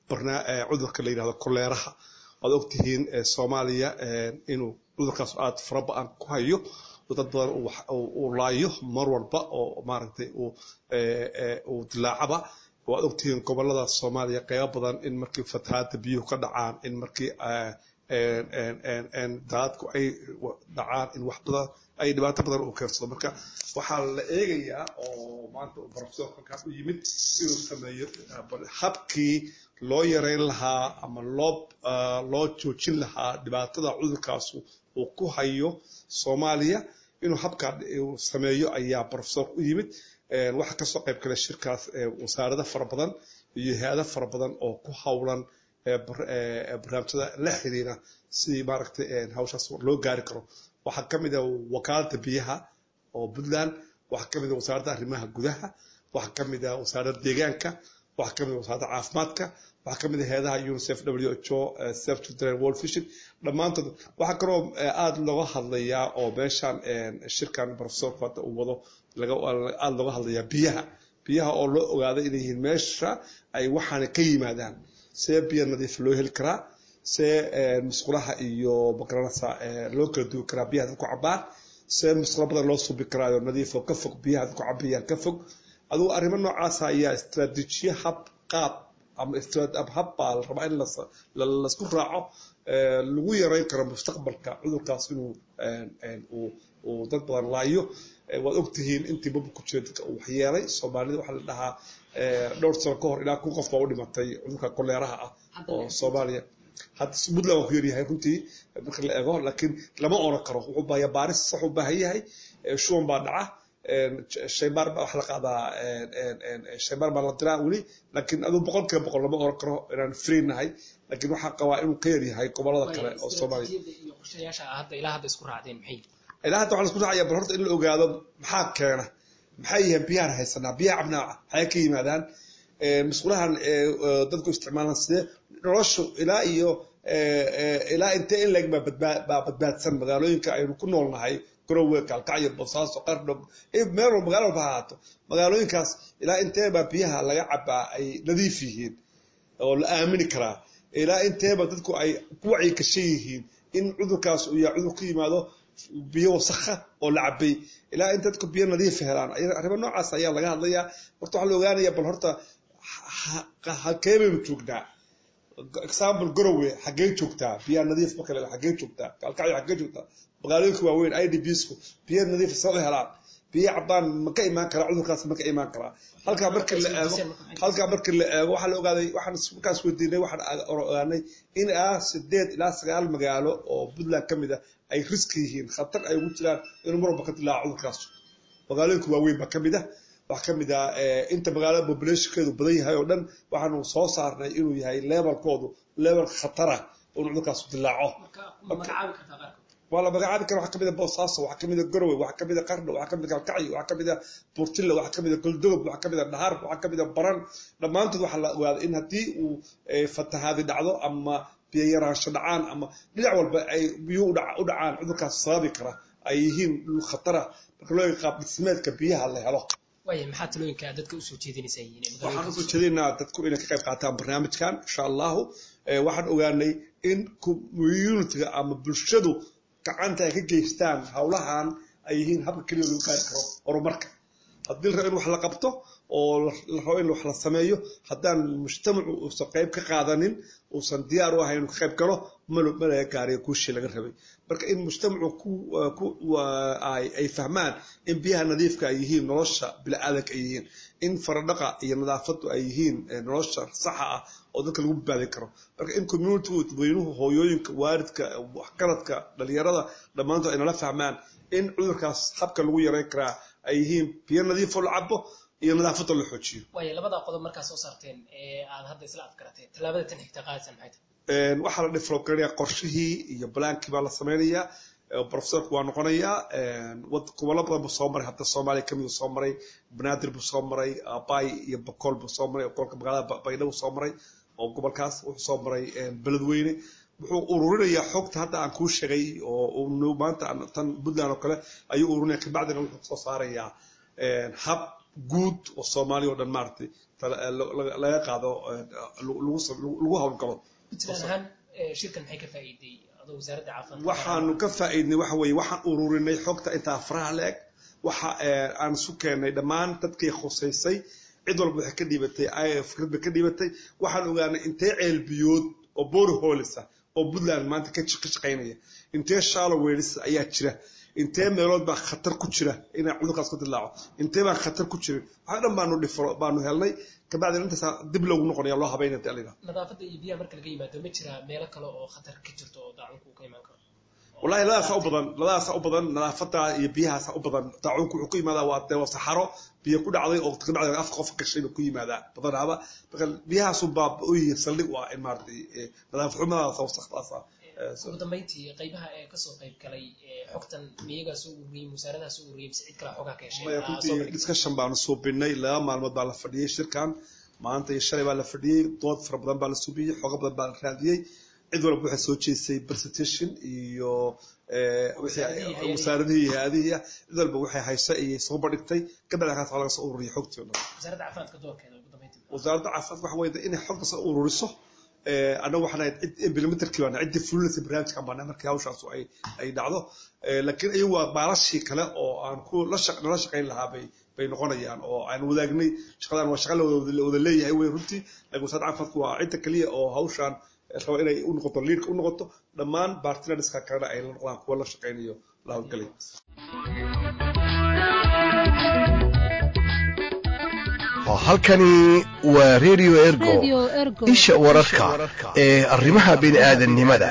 Speaker 14: cudurka la yidhahdo koleeraha waad ogtihiin soomaaliya inuu cudurkaas aada fara ba-an ku hayo dad badan uu laayo mar walba oo maaragtay uu dilaacaba waad ogtihiin gobolada soomaaliya qeybo badan in markii fatahaada biyuhu ka dhacaan in markii daadadku ay dhacaan in wax badan ay dhibaato badan uu keensado marka waxaa la eegayaa oo maanta uu professor halkaas u yimid inuu sameeyo habkii loo yareyn lahaa ama loo loo joojin lahaa dhibaatada cudurkaas uu ku hayo soomaaliya inuu habkaa sameeyo ayaa professor u yimid waxaa kasoo qayb galay shirkaas wasaarado fara badan iyo hay-ado fara badan oo ku howlan barnaamijyada la xiriira sidii maaragtay hawshaas loo gaari karo waxaa kamid a wakaalada biyaha oo puntland waxaa kamid a wasaaradda arrimaha gudaha waxaa kamid a wasaaradda deegaanka waxaa kamid a wasaaradda caafimaadka waxaa kamid a hay-adaha unicef w h o save children world vision dhammaantood waxaa kaloo aada looga hadlayaa oo meeshan shirkan professorku hadda uu wado aada looga hadlayaa biyaha biyaha oo loo ogaaday inay yihiin meesha ay waxaana ka yimaadaan see biyo nadiif loo heli karaa see musqulaha iyo magaranaysa loo kala duwi karaa biyaha dadku cabaan see musqulo badan loo subi karaayo nadiifo ka fog biyaha dadku cabayaan ka fog adugu arrimo noocaasa ayaa istraatiijiye hab qaab ama hab baa la rabaa in laisku raaco lagu yareyn karo mustaqbalka cudurkaas inuu uu dad badan laayo waad ogtihiin intii baba ku jira dadka uu waxyeelay soomaalida waxaa la dhahaa dhowr sano ka hor ilaa kun qof baa u dhimatay cudurka koleeraha ah oo soomaaliya hadda puntland waa ku yaryahay runtii marka la eego laakiin lama oran karo wuxuu baayaa baaris sax u baahan yahay shuban baa dhaca shaybaar baa wax la qaadaa shaybaar baa la diraa weli laakiin aduu boqol kiiba boqol lama oran karo inaan free nahay laakiin waxaa qabaa inuu ka yaryahay gobolada kale oo soomaaliya
Speaker 15: ilaa hadda isku raacdeen maxay
Speaker 14: ilaa hadda waxaa isku raacaya bal horta in la ogaado maxaa keena maxay yihiin biyahan haysanaa biyaha cabnaaca maxay ka yimaadaan musqulahan dadku isticmaalaan sidee noloshu ilaa iyo ilaa intee in leeg baa badbaadsan magaalooyinka aynu ku noolnahay garowe kaalkacyo boosaaso qardhog meel walba magaalo walba ha ahaato magaalooyinkaas ilaa inteebaa biyaha laga cabaa ay nadiif yihiin oo la aamini karaa ilaa inteeba dadku ay ku wacyi gashan yihiin in cudurkaas uu yahay cudur ku yimaado biyo wasakha oo la cabay ilaa in dadku biyo nadiifa helaan arrimo noocaas ayaa laga hadlayaa horta waxaa la ogaanaya bal horta halkee baynu joognaa example garowe xaggee joogtaa biyaha nadiif marka la xaggee joogtaa kaalkacyo xaggee joogtaa magaalooyinka waaweyn i d bsku biyo nadiif soo helaan biyo cabaan ma ka imaan karaa cudurkaas ma ka imaan karaa halkaa markii la eego halkaa markii la eego waxaa la ogaaday waxaan markaas weydiinay waxaan ogaanay in ah sideed ilaa sagaal magaalo oo puntland ka mid a ay riski yihiin khatar ay ugu jiraan inuu mar walba ka dilaaco cudurkaas magaalooyinka waaweyn baa ka mid ah waxaa ka mid ah inta magaalada populationkeedu badan yahay oo dhan waxaanu soo saarnay inuu yahay levelkoodu level khatara inuu cudurkaas dilaaco waa la magacaabi kara waxaa kamid a boosaaso waxaa kamid a garowe waxaa kamid a qardho waxaa kamid a kalkacyo waxaa kamid a buurtilla waxaa kamid a goldogob waxaa kamid a dhahar waxaa kamid a baran dhammaantood waxaa la ogaaday in haddii uu fatahaadi dhacdo ama biyo yaraansho dhacaan ama dhinac walba ay biyo u dhacaan cudurkaas sababi kara ay yihiin dhul khatara marka loo qaab dhismeedka biyaha la helo
Speaker 15: waaya maxaa talooyinka dadka usoo jeedinaysaa
Speaker 14: waxaan usoo jeedinaynaa dadku inay ka qayb qaataan barnaamijkan insha allahu waxaan ogaanay in communitiga ama bulshadu gacanta ay ka geystaan howlahan ay yihiin habka keliya lagu gaari karo horumarka haddii la rabo in wax la qabto oo la rabo in wax la sameeyo haddaan mujtamacu uusan qayb ka qaadanin uusan diyaar u ahayn inuu ka qayb galo ma laga gaariyo guushii laga rabay marka in mujtamacu ay fahmaan in biyaha nadiifka ay yihiin nolosha bili-aadanka ay yihiin in faradhaqa iyo nadaafadu ay yihiin nolosha saxa ah oo dadka lagu badbaadin karo marka in communitigu dadweynuhu hooyooyinka waaridka waxgaradka dhalinyarada dhammaantood ay nala fahmaan in cudurkaas habka lagu yareyn karaa ay yihiin biyo nadiifoo la cabo iyo nadaafada la xoojiyo
Speaker 15: waaya labada qodob markaa soo saarteen ee aad hadda isla adkarateen tallaabada tan xigta qaadaysan maxay tahay
Speaker 14: waxaa la develop garanayaa qorshihii iyo balaankii baa la sameynayaa professorku waa noqonayaa gobollo badan buu soo maray hadda soomaaliya kamid soo maray banaadir buu soo maray bay iyo bakool buu soo maray gobolka magaalada baydha buu soo maray oo gobolkaas wuxuu soo maray beledweyne wuxuu ururinayaa xogta hadda aan kuu sheegay oo maanta tan puntland oo kale ayuu ururinaya kabacdina wuxuu soo saarayaa hab guud oo soomaaliya oo dhan maaragtay laga qaado lagu howlgalo
Speaker 15: puntland ahaan shirkan maxay ka faa'iiday adoo wasaaradda caafimaadka
Speaker 14: waxaanu ka faa'iidnay waxa weeye waxaan ururinay xogta intaa faraha la-eg waxa aan isu keenay dhammaan dadkii khusaysay cid walba waxay ka dhiibatay fikrad bay ka dhiibatay waxaan ogaanay intee ceelbiyood oo boori hoolisa oo puntland maanta ka shaqaynaya intee shaalo weelisa ayaa jira intee meelood baa khatar ku jira inaa cudurkaas ku dilaaco intee baan khatar ku jirin waxaa dhan baanu dhifro baanu helnay kabacdina intaasa dib loogu noqonaya loo habeynaya dee aliga
Speaker 15: nadaafadda iyo biyaha marka laga yimaado ma jiraa meelo kale oo khatar ka jirto oo daacunku ka imaan karo
Speaker 14: wallahi labadaasa u badan labadaasa u badan nadaafada iyo biyahaasa u badan daacunku wuxuu ku yimaadaa waa dee saxaro biyo ku dhacday oo kabacdi afka qofka gashay buu ku yimaadaa badanaaba marka biyahaasu baa u yihiin saldhig u ah in maaragtay nadaafad xumadaasa wasakdaasa
Speaker 15: ugu dambeyntii qaybaha ee kasoo qayb galay xogtan miyagaa soo ururiyey wasaaradaha soo ururiyey mise cid kale xogaa ka heshay
Speaker 14: discussion baanu suubinay laba maalmood baa la fadhiyey shirkan maanta iyo shalay baa la fadhiyey dood fara badan baa la suubiyey xogo badan baa la raadiyey cid walba waxay soo jeesay presentation iyo wasaaradihii iyo hay-adihii ah cid walba waxay haysa ayay soo bandhigtay kabacdi kaas laga soo ururiyay xogtii o dhan
Speaker 15: wasaaradda caafimaadka doorkeeda ugu dambeyntii
Speaker 14: wasaaradda caafimaadka waxa weeye inay xogta soo ururiso annagu waxaan ahayd cid implementarkii baan ciddii fulinaysa barnaamijkan baan markii hawshaas ay ay dhacdo laakiin iyagu waa baalashii kale oo aan ku la nala shaqayn lahaa bay bay noqonayaan oo aan wadaagnay shaqadan waa shaqa la wada leeyahay wey runtii laakiin wasaaradda caafimaadku waa cidda keliya oo hawshaan raba inay u noqoto liidka u noqoto dhammaan bartinariska kalena ay la noqdaan kuwa la shaqaynayo la hawlgalay
Speaker 13: halkani waa radio ergo isha wararka ee arrimaha bini'aadanimada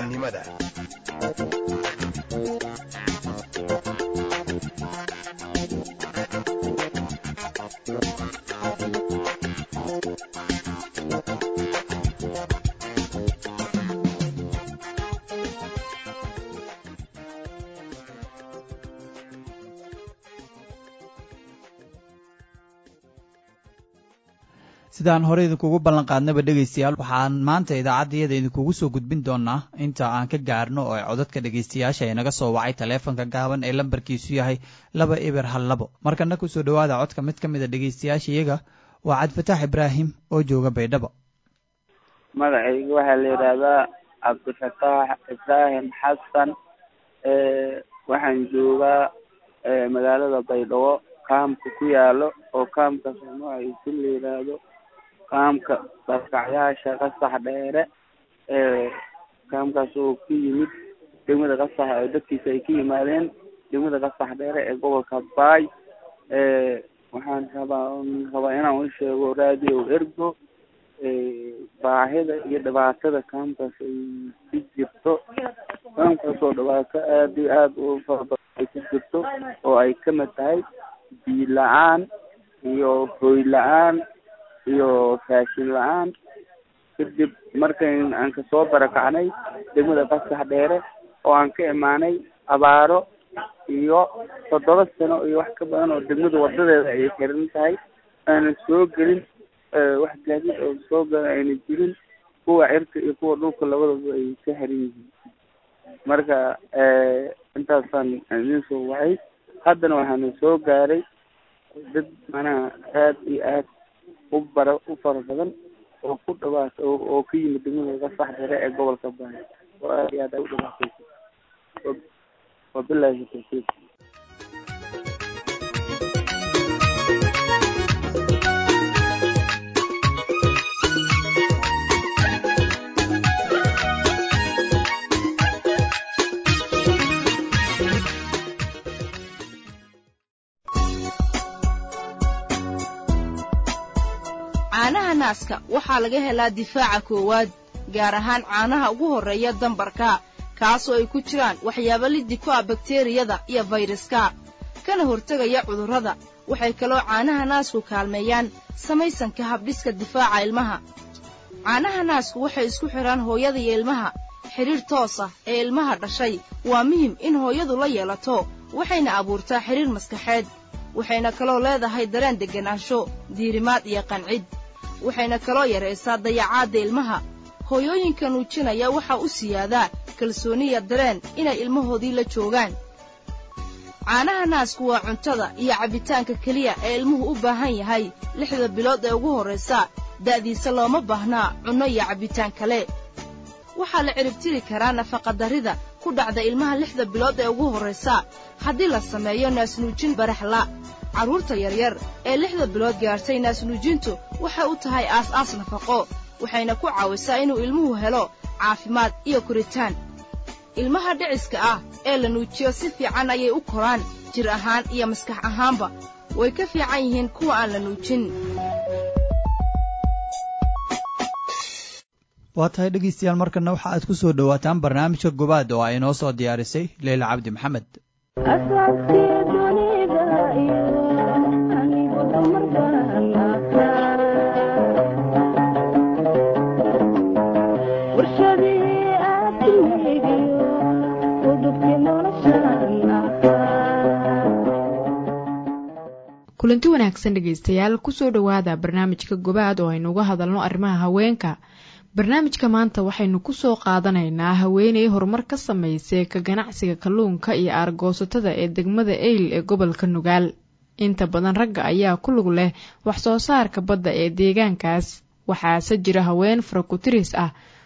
Speaker 2: sidaan hore idinkugu ballan qaadnaba dhegaystayaal waxaan maanta idaacaddayada idinkugu soo gudbin doonaa inta aan ka gaarno oo codadka dhegaystayaasha ee naga soo wacay taleefanka gaaban ee lambarkiisu yahay laba eber hal labo markana kusoo dhowaada codka mid ka mid a dhegaystayaasha iyaga waa cabdifataax ibraahim oo jooga baydhabo
Speaker 16: magacayga waxaa la yidhaahdaa cabdifataax ibraahim xasan waxaan joogaa magaalada baydhabo kaamka ku yaalo oo kaamka magaciisa la yidhaahdo kaamka barkacyaasha qasax dheere kaamkaas oo ka yimid degmada qasax oo dadkiisa ay ka yimaadeen degmada qasax dheere ee gobolka baay waxaan rabaa rabaa inaan u sheego radio ergo baahida iyo dhibaatada kaamkaas ay ku jirto kaamkaas oo dhibaato aada iyo aada u farabadan ay ku jirto oo ay kamid tahay biyo la-aan iyo hooy la-aan iyo raashin la-aan kadib markan aan kasoo barakacnay degmada qasax dheere oo aan ka imaanay abaaro iyo toddoba sano iyo wax ka badan oo degmada wadadeeda ay xiran tahay aanan soo gelin wax gaadiid oo soo galan ayna jirin kuwa cirka iyo kuwa dhulka labadaba ay ka xiran yihiin marka intaasaan idin soo wacay haddana waxaana soo gaaray dad manaha aad iyo aad u bara u fara badan oo ku dhawaat oo ka yimid degmada qasax dheere ee gobolka baay oo aad iyo aad ay u dhibaataysa wabilaahi tawfiiq
Speaker 17: caanaha naaska waxaa laga helaa difaaca koowaad gaar ahaan caanaha ugu horreeya dambarka kaasoo ay ku jiraan waxyaabo liddi ku ah bakteriyada iyo fayraska kana hortegaya cudurrada waxay kaloo caanaha naasku kaalmeeyaan samaysanka habdhiska difaaca ilmaha caanaha naasku waxay isku xidhaan hooyada iyo ilmaha xidhiir toos ah ee ilmaha dhashay waa muhim in hooyadu la yeelato waxayna abuurtaa xidhiir maskaxeed waxayna kaloo leedahay dareen degganaansho diirimaad iyo qancid waxayna kaloo yaraysaa dayacaadda ilmaha hooyooyinka nuujinaya waxaa u siyaadaa kalsooniya dareen inay ilmahoodii la joogaan caanaha naasku waa cuntada iyo cabbitaanka keliya ee ilmuhu u baahan yahay lixda bilood ee ugu horraysa da'diisa looma baahnaa cunno iyo cabbitaan kale waxaa la ciribtiri karaa nafaqadarrida ku dhacda ilmaha lixda bilood ee ugu horraysa haddii la sameeyo naasnuujin baraxla carruurta yaryar ee lixda bilood gaartay naasnuujintu waxay u tahay aas-aas nafaqo waxayna ku caawisaa inuu ilmuhu helo caafimaad iyo koritaan ilmaha dhiciska ah ee la nuujiyo si fiican ayay u koraan jir ahaan iyo maskax ahaanba way ka fiican yihiin kuwa aan la nuujin
Speaker 2: waa tahay dhegaystayaal markana waxa aad ku soo dhowaataan barnaamijka gobaad oo ay inoo soo diyaarisay leyla cabdi maxamed
Speaker 1: kulanti wanaagsan dhegaystayaal kusoo dhowaada barnaamijka gobaad oo aynu uga hadalno arrimaha haweenka barnaamijka maanta waxaynu kusoo qaadanaynaa haweeney horumar ka samaysay ka ganacsiga kalluunka iyo aargoosatada ee degmada eyl ee gobolka nugaal inta badan ragga ayaa ku lug leh wax soo saarka badda ee deegaankaas waxaase jira haween farakutiris ah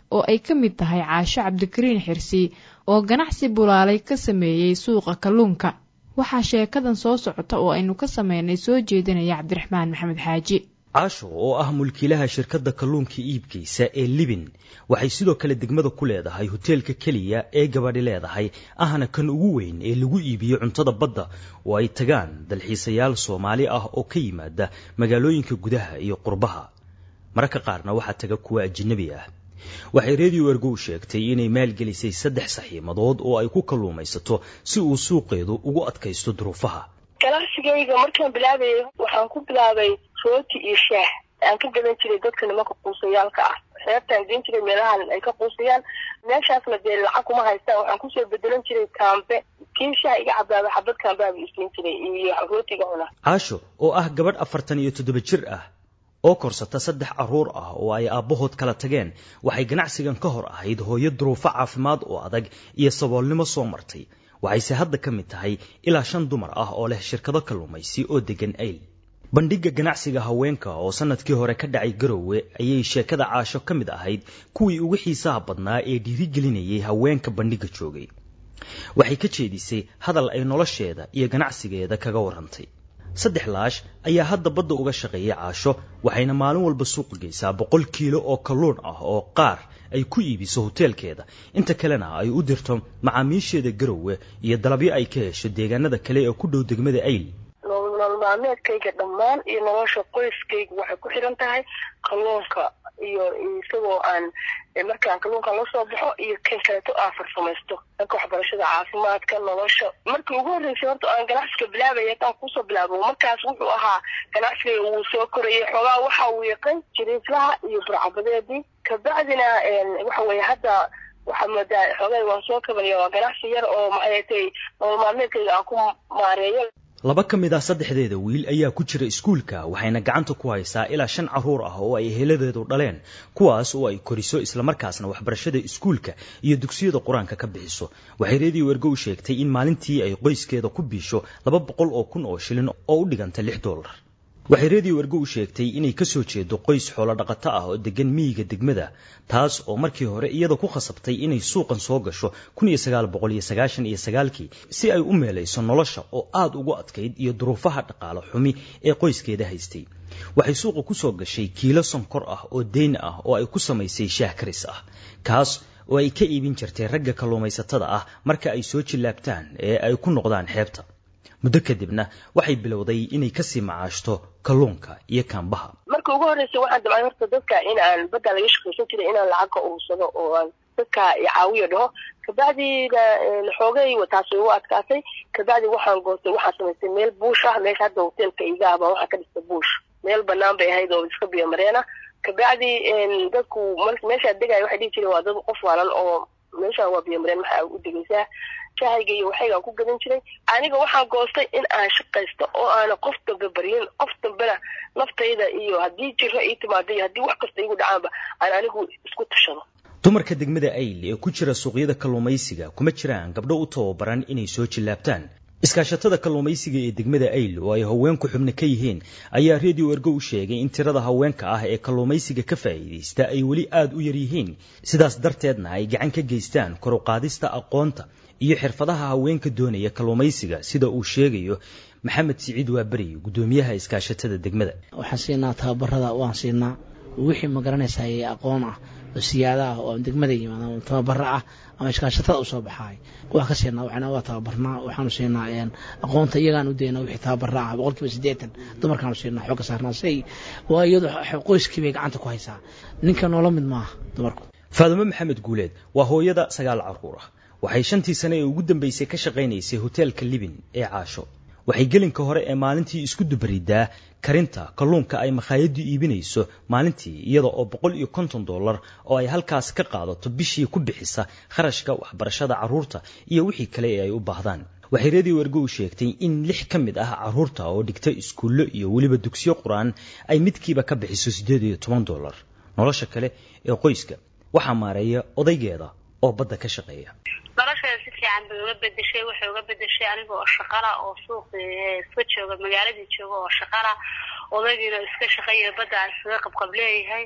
Speaker 1: oo ay ka mid tahay caasho cabdikariin xirsi oo ganacsi bulaalay ka sameeyey suuqa kalluunka waxaa sheekadan soo socota oo aynu ka sameynay soo jeedinaya cabdiraxmaan maxamed xaaji
Speaker 18: caasho oo ah mulkiilaha shirkadda kalluunka iibkaysa ee libin waxay sidoo kale degmada ku leedahay hoteelka keliya ee gabadhi leedahay ahna kan ugu weyn ee lagu iibiyo cuntada badda oo ay tagaan dalxiisayaal soomaali ah oo ka yimaada magaalooyinka gudaha iyo qurbaha mararka qaarna waxaa taga kuwa ajinabi ah waxay redio ergow sheegtay inay maalgelisay saddex saxiimadood oo ay ku kalluumaysato si uu suuqeedu ugu adkaysto duruufaha
Speaker 19: ganacsigayga markaan bilaabayay waxaan ku bilaabay rooti iyo shaah aan ka gadan jiray dadka nimanka quusayaalka ah xeebtaan geen jiray meelahan ay ka quusayaan meeshaasna dee lacag kuma haystaan waxaan kusoo bedelan jiray kaambe kii shaah iga cabaaba xabad kaambeaba isiin jiray iyo rootiga cuna
Speaker 18: caasho oo ah gabadh afartan iyo toddoba jir ah oo korsata saddex carruur ah oo ay aabbahood kala tageen waxay ganacsigan ka hor ahayd hooyo duruufo caafimaad oo adag iyo saboolnimo soo martay waxayse hadda ka mid tahay ilaa shan dumar ah oo leh shirkado kalluumaysi oo deggan ayl bandhigga ganacsiga haweenka oo sannadkii hore ka dhacay garowe ayay sheekada caasho ka mid ahayd kuwii ugu xiisaha badnaa ee dhiirigelinayay haweenka bandhigga joogay waxay ka jeedisay hadal ay nolosheeda iyo ganacsigeeda kaga warrantay saddex laash ayaa hadda badda uga shaqeeyay caasho waxayna maalin walba suuqa geysaa boqol kiilo oo kalluun ah oo qaar ay ku iibiso hoteelkeeda inta kalena ay u dirto macaamiisheeda garowe iyo dalabyo ay ka hesho deegaanada kale ee ku dhow degmada ayl
Speaker 19: nolol maalmeedkayga dhammaan iyo nolosha qoyskayga waxay ku xiran tahay kalluunka iyo isagoo aan markaan kalluunkan la soo baxo iyo kan kaleeto aan farsamaysto dhanka waxbarashada caafimaadka nolosha markii ugu horreysay horta aan ganacsiga bilaabaya hataan kusoo bilaabo markaas wuxuu ahaa ganacsiga wuu soo korayay xoogaa waxa uu yaqan jiriiflaha iyo burcabadeedii kabacdina waxa weeye hadda waxaa moodaa xoogay waan soo kabanaya waa ganacsi yar oo maxay tay nolol maalmeedkayga aan ku maareeyo
Speaker 18: laba ka mid ah saddexdeeda wiil ayaa ku jira iskuulka waxayna gacanta ku haysaa ilaa shan carruur ah oo ay heladeedu dhaleen kuwaas oo ay koriso islamarkaasna waxbarashada iskuulka iyo dugsiyada qur-aanka ka bixiso waxay reediyo ergo u sheegtay in maalintii ay qoyskeeda ku biisho laba boqol oo kun oo shilin oo u dhiganta lix dollar waxay reediyo ergo u sheegtay inay ka soo jeedo qoys xoolo dhaqato ah oo degan miyiga degmada taas oo markii hore iyada ku khasabtay inay suuqan soo gasho kun iyo sagaal boqol iyo sagaashan iyo sagaalkii si ay u meelayso nolosha oo aada ugu adkayd iyo duruufaha dhaqaalo xumi ee qoyskeeda haystay waxay suuqa ku soo gashay kiilo sonkor ah oo deyn ah oo ay ku samaysay shaah karis ah kaas oo ay ka iibin jirtay ragga kalluumaysatada ah marka ay soo jillaabtaan ee ay ku noqdaan xeebta muddo kadibna waxay bilowday inay kasii macaashto kalluunka iyo kaambaha
Speaker 19: marka ugu horreysay waxaan damcay horta dadka in aan badda laga shaqaysan jiray inaan lacag ka urursado oo aan dadka caawiyo dhaho kabacdina xoogay taas way u adkaatay kabacdi waxaan goostay waxaan samaystay meel buush ah meesha hadda hoteelka iga abaa waxaa ka dhistay buush meel banaan bay ahayd oo iska biyo mareena kabacdi dadku meeshaa degaya waxay dhihi jireen waa dad qof waalan oo meeshaan waa biyo mareen maxaa u degaysaa shahayga iyo waxaygaan ku gadan jiray aniga waxaan goostay in aan shaqaysto oo aana qof dambe baryin qof dambena naftayda iyo haddii jiro ii timaado iyo haddii wax kasta iigu dhacaanba aan anigu isku tashado
Speaker 18: dumarka degmada ayl ee ku jira suuqyada kalluumaysiga kuma jiraan gabdho u tababaran inay soo jillaabtaan iskaashatada kalluumaysiga ee degmada ayl oo ay haweenku xubno ka yihiin ayaa redio ergo u sheegay in tirada haweenka ah ee kalluumaysiga ka faa'iidaysta ay weli aada u yar yihiin sidaas darteedna ay gacan ka geystaan kor u qaadista aqoonta iyo xirfadaha haweenka doonaya kalluumaysiga sida uu sheegayo maxamed siciid waaberi guddoomiyaha iskaashatada degmada
Speaker 20: waxaan siinaa tababarada waan siinaa wixii ma garanaysaay aqoon ah oo siyaada ah oo degmada yimaada tababaro ah ama iskaashatada usoo baxaay waa ka siinaa waxna waa tababarnaa waxaanu siinaa aqoonta iyagaan u daynaa wixii tababara ah boqolkiiba siddeetan dumarkaanu siinaa xooga saarnaa say waa iyadu qoyskii bay gacanta ku haysaa ninka noola mid maaha dumarku
Speaker 18: faadumo maxamed guuleed waa hooyada sagaal carruur ah waxay shantii sane ee ugu dambaysay ka shaqaynaysay hoteelka libin ee caasho waxay gelinka hore ee maalintii isku dubaridaa karinta kalluunka ay makhaayaddu iibinayso maalintii iyada oo boqol iyo konton dollar oo ay halkaas ka qaadato bishii ku bixisa kharashka waxbarashada carruurta iyo wixii kale ee ay u baahdaan waxay redio ergo u sheegtay in lix ka mid ah carruurta oo dhigta iskuullo iyo weliba dugsiyo qur-aan ay midkiiba ka bixiso siddeed iyo toban dollar nolosha kale ee qoyska waxaa maareeya odaygeeda oo badda ka shaqeeya
Speaker 21: nolosheeda si fiican bay uga bedeshay waxay uga bedeshay aniga oo shaqala oo suuqi iska jooga magaaladii jooga oo shaqala odaygiina iska shaqeeya badda aan iskaga qabqab leeyahay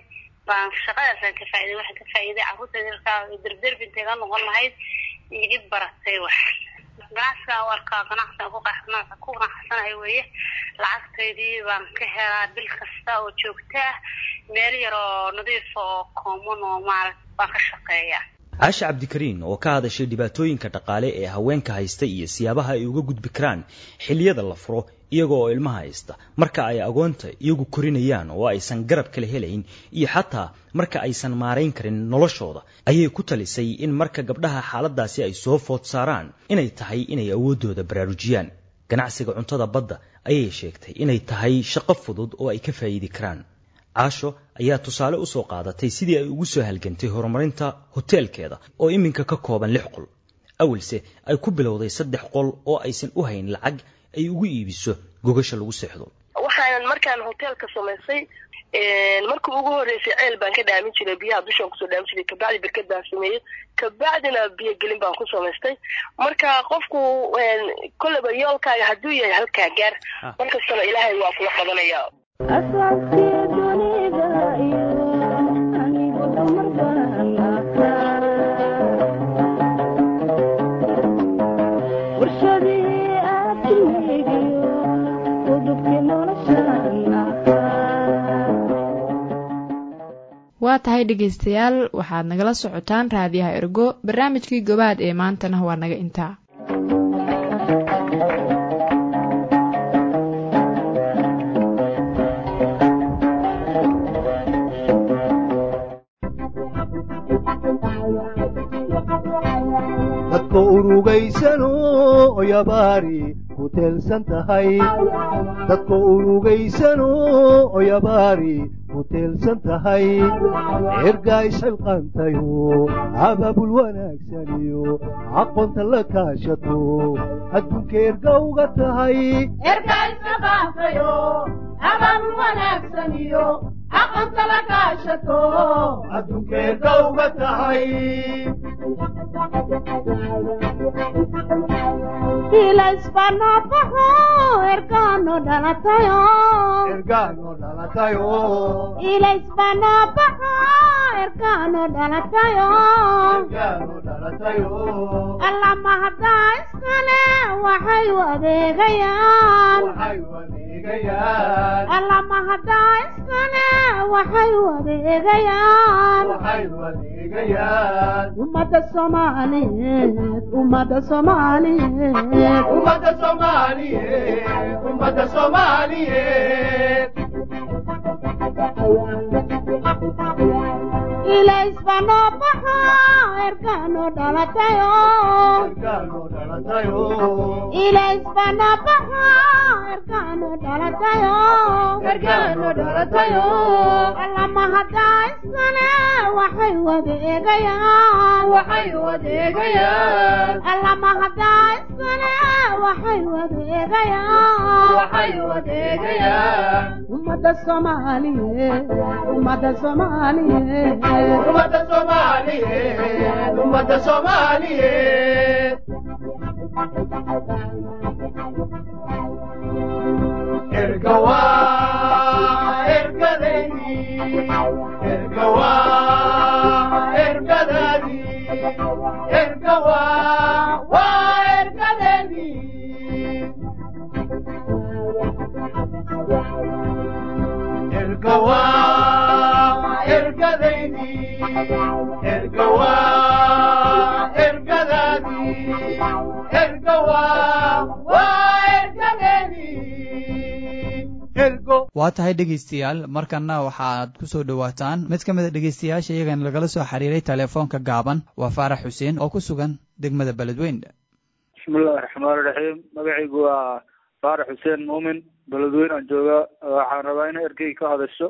Speaker 21: baan shaqadaasaan ka faa'iiday waxaan ka faa'iiday carruurta yarkaa derderbi intay ga noqon lahayd iyo id baratay wax ganacsigaan u arkaa ganacsigaan ku qanac- ku qanacsanahay weeye lacagtaydii baan ka helaa bil kasta oo joogto ah meel yar oo nadiif oo common oo maaragt baan ka shaqeeyaa
Speaker 18: caasha cabdikariin oo ka hadashay dhibaatooyinka dhaqaale ee haweenka haysta iyo siyaabaha ay uga gudbi karaan xilliyada la furo iyaga oo ilmaha haysta marka ay agoonta iyagu korinayaan oo aysan garab kala helayn iyo xataa marka aysan maarayn karin noloshooda ayay ku talisay in marka gabdhaha xaaladaasi ay soo food saaraan inay tahay inay awooddooda baraarujiyaan ganacsiga cuntada badda ayay sheegtay inay tahay shaqo fudud oo ay ka faa'iidi karaan caasho ayaa tusaale u soo qaadatay sidii ay ugu soo halgantay horumarinta hoteelkeeda oo iminka ka kooban lix qol awalse ay ku bilowday saddex qol oo aysan u hayn lacag ay ugu iibiso gogasha lagu seexdo
Speaker 19: waxaan markaan hoteelka samaysay markii ugu horreysay ceel baan ka dhaamin jiray biyaha dushaan kusoo dhaamin jiray kabacdi berked baan sameeyey kabacdina biyo gelin baan ku samaystay marka qofku kolleyba yoolkaaga hadduu yahay halkaa gaar markastana ilaahay waa kula qabanaya
Speaker 1: waa tahay dhegaystayaal waxaad nagala socotaan raadiyaha ergo barnaamijkii gobaad ee maantana waa naga intaa
Speaker 5: dadka urugaysano oyabaari ku teelsan tahay dadka urugaysano oyabaari ku teelsan tahay ergaa isxilqaantayo abaabul wanaagsaniyo aqoonta la kaashato adduunka erga uga tahay adduunka erga uga tahay
Speaker 22: ilaisbanabaho ergano dhalatayo
Speaker 5: ergano dhalatayo
Speaker 22: ilaisbanabaho ergano dhalatayo
Speaker 5: ergano dhalatayo
Speaker 22: allama haddaa iskale waxay u adeegayaan
Speaker 5: waxay u adeegayaan
Speaker 22: allama haddaa iskale waxay u adeegayaan
Speaker 5: waxay u adeegayaan
Speaker 22: ummadda soomaaliyeed ummadda soomaaliyeed
Speaker 5: ummadda soomaaliyeed ummadda soomaaliyeed
Speaker 22: ilaisbanabaho ergano dhalatayo
Speaker 5: ergano dhalatayo
Speaker 22: ilaisbanabaho ergano dhalatayo
Speaker 5: ergano dhalatayo
Speaker 22: allama haddaa iskale waxay u adeegayaan
Speaker 5: waxay u adeegayaan
Speaker 22: allama haddaa iskale waxay u adeegayaan
Speaker 5: waxay u adeegayaan
Speaker 22: ummadda soomaaliyeed ummadda soomaaliyeed
Speaker 5: ummadda soomaaliyeed ummadda soomaaliyeed ergawa ergadaydi ergawa ergadadi ergawa waa ergadaydi ergawa ergadaydi ergawa ergadadi ergawa waa ergadaydi ergo
Speaker 2: waa tahay dhegaystayaal markanna waxaad ku soo dhowaataan mid ka mid a dhegaystayaasha iyagana lagala soo xiriiray telefoonka gaaban waa faarax xuseen oo ku sugan degmada beledweyn
Speaker 23: bismillahi raxmaan raxiim magacaygu waa faarax xuseen muumin beledweyn aan jooga waxaan rabaa inay ergey ka hadasho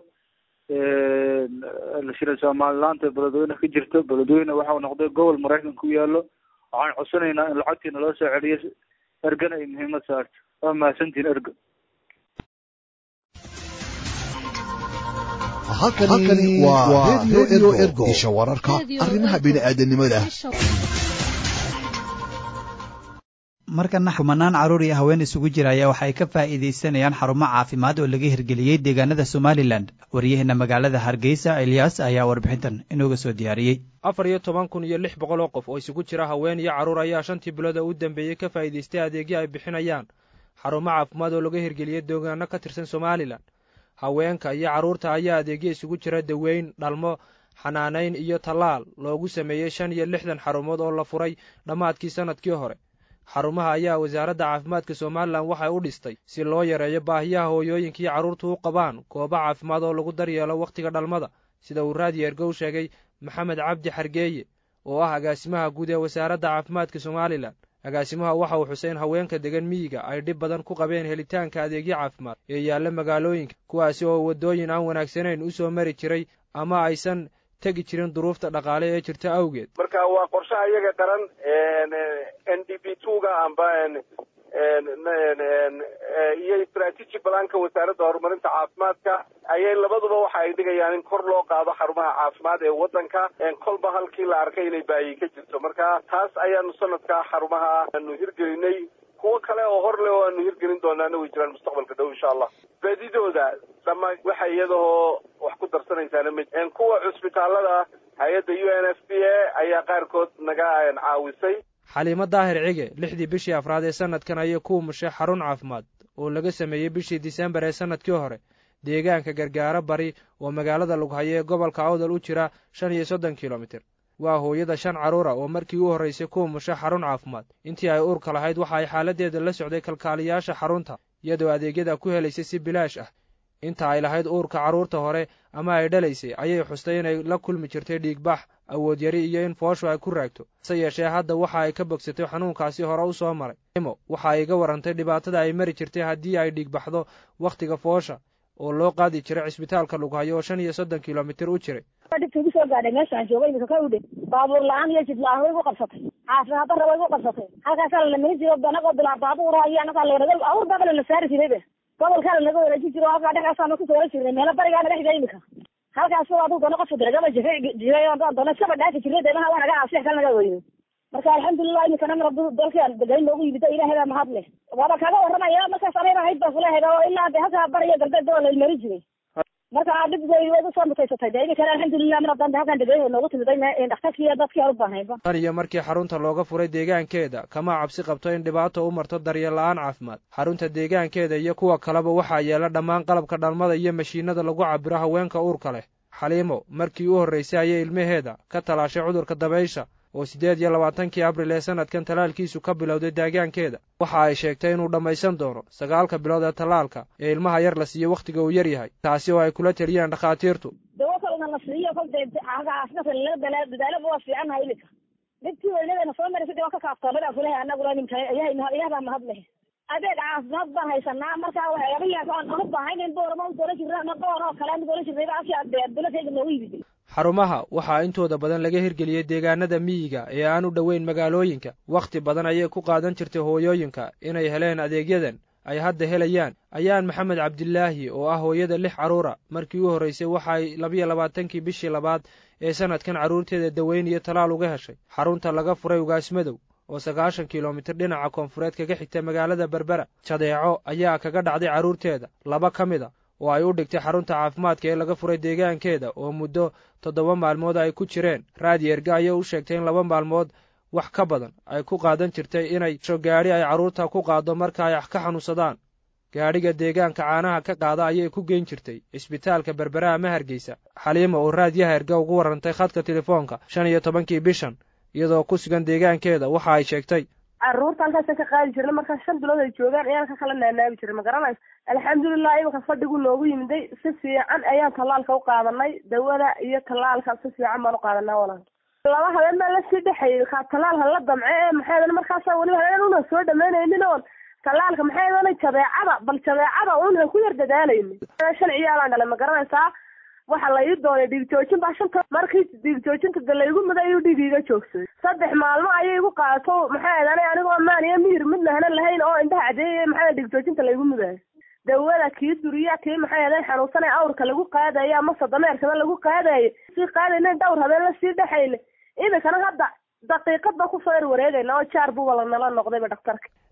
Speaker 23: shira somalilaanta beledweyne ka jirto beledweyne waxau noqday gobol maraykan ku yaalo waxaan codsanaynaa in lacagtiina loo soo celiyo ergana ay muhiimad saarto waa mahadsantihin ergo
Speaker 13: halkani waa radio ergo isha wararka arrimaha bini'aadanimada
Speaker 2: markana kumanaan carruur iyo haween isugu jira ayaa waxay ka faa'iidaysanayaan xarumo caafimaad oo laga hirgeliyey deegaanada somalilan waryaheena magaalada hargeysa eliyas ayaa warbixintan inooga soo diyaariyey
Speaker 4: afar iyo toban kun iyo lix boqol oo qof oo isugu jira haween iyo carruur ayaa shantii bilood oo u dambeeyey ka faa'iidaystay adeegyo ay bixinayaan xarumo caafimaad oo laga hirgeliyey deegaano ka tirsan somalilan haweenka iyo carruurta ayaa adeegyo isugu jira daweyn dhalmo xanaanayn iyo tallaal loogu sameeyey shan iyo lixdan xarumood oo la furay dhammaadkii sannadkii hore xarumaha ayaa wasaaradda caafimaadka somalilan waxay u dhistay si loo yareeyo baahiyaha hooyooyinka iyo carruurtu u qabaan goobo caafimaad oo lagu daryeelo wakhtiga dhalmada sida uu raadiyo ergow sheegay maxamed cabdi xargeeye oo ah agaasimaha guud ee wasaaradda caafimaadka somalilan agaasimaha waxa uu xusay in haweenka degan miyiga ay dhib badan ku qabeen helitaanka adeegyo caafimaad ee yaalla magaalooyinka kuwaasi oo waddooyin aan wanaagsanayn u soo mari jiray ama aysan tegi jirin duruufta dhaqaale ee jirta awgeed
Speaker 6: marka waa qorshaha iyaga qaran n d p twoga amba iyo strategy balanka wasaaradda horumarinta caafimaadka ayay labaduba waxa ay dhigayaan in kor loo qaado xarumaha caafimaad ee waddanka kolba halkii la arkay inay baahi ka jirto marka taas ayaanu sanadka xarumaha aanu hirgelinay kuwo kale oo hor leh oo aanu hirgelin doonaana way jiraan mustaqbalka dhow insha allah baadidooda dhama waxa iyadahoo wax ku darsanaysaana ma kuwa cusbitaalada hay-adda u n f p a ayaa qaarkood naga caawisay
Speaker 4: xaliimo daahir cige lixdii bishii afraad ee sanadkan ayay ku umushay xarun caafimaad oo laga sameeyey bishii disembar ee sanadkii hore deegaanka gargaaro bari oo magaalada lughayo ee gobolka awdal u jira shan iyo soddon kilomitir waa hooyada shan carruura oo markii u horraysay ku umushay xarun caafimaad intii ay uurka lahayd waxa ay xaaladdeeda la socday kalkaaliyaasha xarunta iyadoo adeegyada ku helaysay si bilaash ah inta ay lahayd uurka carruurta hore ama ay dhalaysay ayay xustay inay la kulmi jirtay dhiigbax awood yari iyo in fooshu ay ku raagto hase yeeshee hadda waxa ay ka bogsatay xanuunkaasi hore u soo maray imo waxa ay ga warrantay dhibaatada ay mari jirtay haddii ay dhiigbaxdo wakhtiga foosha oo loo qaadi jiray cisbitaalka lughayo oo shan iyo soddon kilomitir u jiray
Speaker 7: dhibka igu soo gaadhay meeshaan joogay imika ka udhe baabuur la-aan iyo jid la-aan way igu qabsatay caafimaad darra way igu qabsatay halkaasaa lanamari jiro anagoo bilaa baabuura iyo anagaa layidhahda awr baaba lana saari jiraybe gobolkaa lanaga wareejin jiro halkaa dhexaasaanu kusoo wara jirnay meelo barigaana dhexda imika halkaas aduu doona qofka diragaba jiray jiray doona iskaba dhaafi jirnay deemaha waa naga aasix kal naga weyno marka alxamdulilah imikana mar hadduu dalkaan degayn noogu yimid ilaahay baa mahad leh waaba kaga warramaya markaas anayba hayd baa kulahayd oo ilaa de halkaa bariyo galbeed waa laymari jiray marka dhib way way usoo mutaysatay de imikana alxamdulilah mar haddaan halkaan degayn noogu timiday dhakhtarkii iyo dadkii aan u baahnayba
Speaker 4: tan iyo markii xarunta looga furay deegaankeeda kama cabsi qabto in dhibaato u marto daryeel la-aan caafimaad xarunta deegaankeeda iyo kuwa kaleba waxaa yeela dhammaan qalabka dhalmada iyo mashiinada lagu cabiro haweenka uurka leh xaliimo markii u horraysay ayay ilmaheeda ka talaashay cudurka dabaysha oo siddeed iyo labaatankii abril ee sanadkan tallaalkiisu ka bilowday deegaankeeda waxa ay sheegtay inuu dhammaysan doono sagaalka bilood ee tallaalka ee ilmaha yar la siiyo wakhtiga uu yar yahay taasi oo ay kula teliyaan dhakhaatiirtu
Speaker 7: dawo kalna la siiyo kol dee caafimaadka laga dadaalaba waa fiicannahay iminka dhibkii weynadeena soo maraysa dee waa ka kaaftoomada kulahay annaguna nimka ilaah baa mahad leh adeeg caafimaad baan haysanaa marka waxyaabahi aan uga baahaynayn boorama u doolan jirna ama boor oo kale aan doolan jirnayba afki dulatayga noogu yimid
Speaker 4: xarumaha waxaa intooda badan laga hirgeliyey deegaanada miyiga ee aan u dhoweyn magaalooyinka wakhti badan ayay ku qaadan jirtay hooyooyinka inay heleen adeegyadan ay hadda helayaan ayaan maxamed cabdilaahi oo ah hooyada lix carruura markii u horraysay waxaay labiyo labaatankii bishii labaad ee sanadkan carruurteeda daweyn iyo talaal uga heshay xarunta laga furay ugaasmadow oo sagaashan kilomitir dhinaca koonfureed kaga xigta magaalada berbera jadeeco ayaa kaga dhacday carruurteeda laba ka mid a oo ay u dhigtay xarunta caafimaadka ee laga furay deegaankeeda oo muddo toddoba maalmood ay ku jireen raadi erga ayay u sheegtay in laba maalmood wax ka badan ay ku qaadan jirtay inay sho gaadhi ay carruurta ku qaado marka ay ka xanuunsadaan gaadhiga deegaanka caanaha ka qaada ayay ku geyn jirtay cisbitaalka berbera ama hargeysa xaliima oo raadiyaha erga ugu warrantay khadka telefoonka shan iyo tobankii bishan iyadoo ku sugan deegaankeeda waxa ay sheegtay
Speaker 24: carruurta halkaasaan ka qaadi jirnay markaa shan bilood ay joogaan ayaan ka kala naanaabi jiray ma garanaysa alxamdulilah imanka fadhigu noogu yimiday si fiican ayaan tallaalka u qaadanay dawada iyo tallaalka si fiican baan u qaadanaa walaal laba habeen baa lasii dhexeeyey kaa tallaalka la damce ee maxay markaasa weliba habeen una soo dhamaynaynin oon tallaalka maxay dana jabeecada bal jabeecada unan ku yar dadaalaynin shan ciyaalaan dhalay ma garanaysaa waxa la ii doonay dhiig joojin baa shanta markii dhiig joojinta de laygu muday ayuu dhiig iga joogsaday saddex maalmo ayay igu qaato maxay adanay anigoo maan iyo mihir mid lahana lahayn oo indhaha cadeeyay maxay dhiig joojinta laygu mudayo dawada kii duriya kii maxay adan xanuunsanay awrka lagu qaadayo ama sadameerkaba lagu qaadayo sii qaadayna dhawr habeen lasii dhexayna iminkana hadda daqiiqadba kusoo yar wareegayna oo jaar buba lanala noqdayba dhakhtarka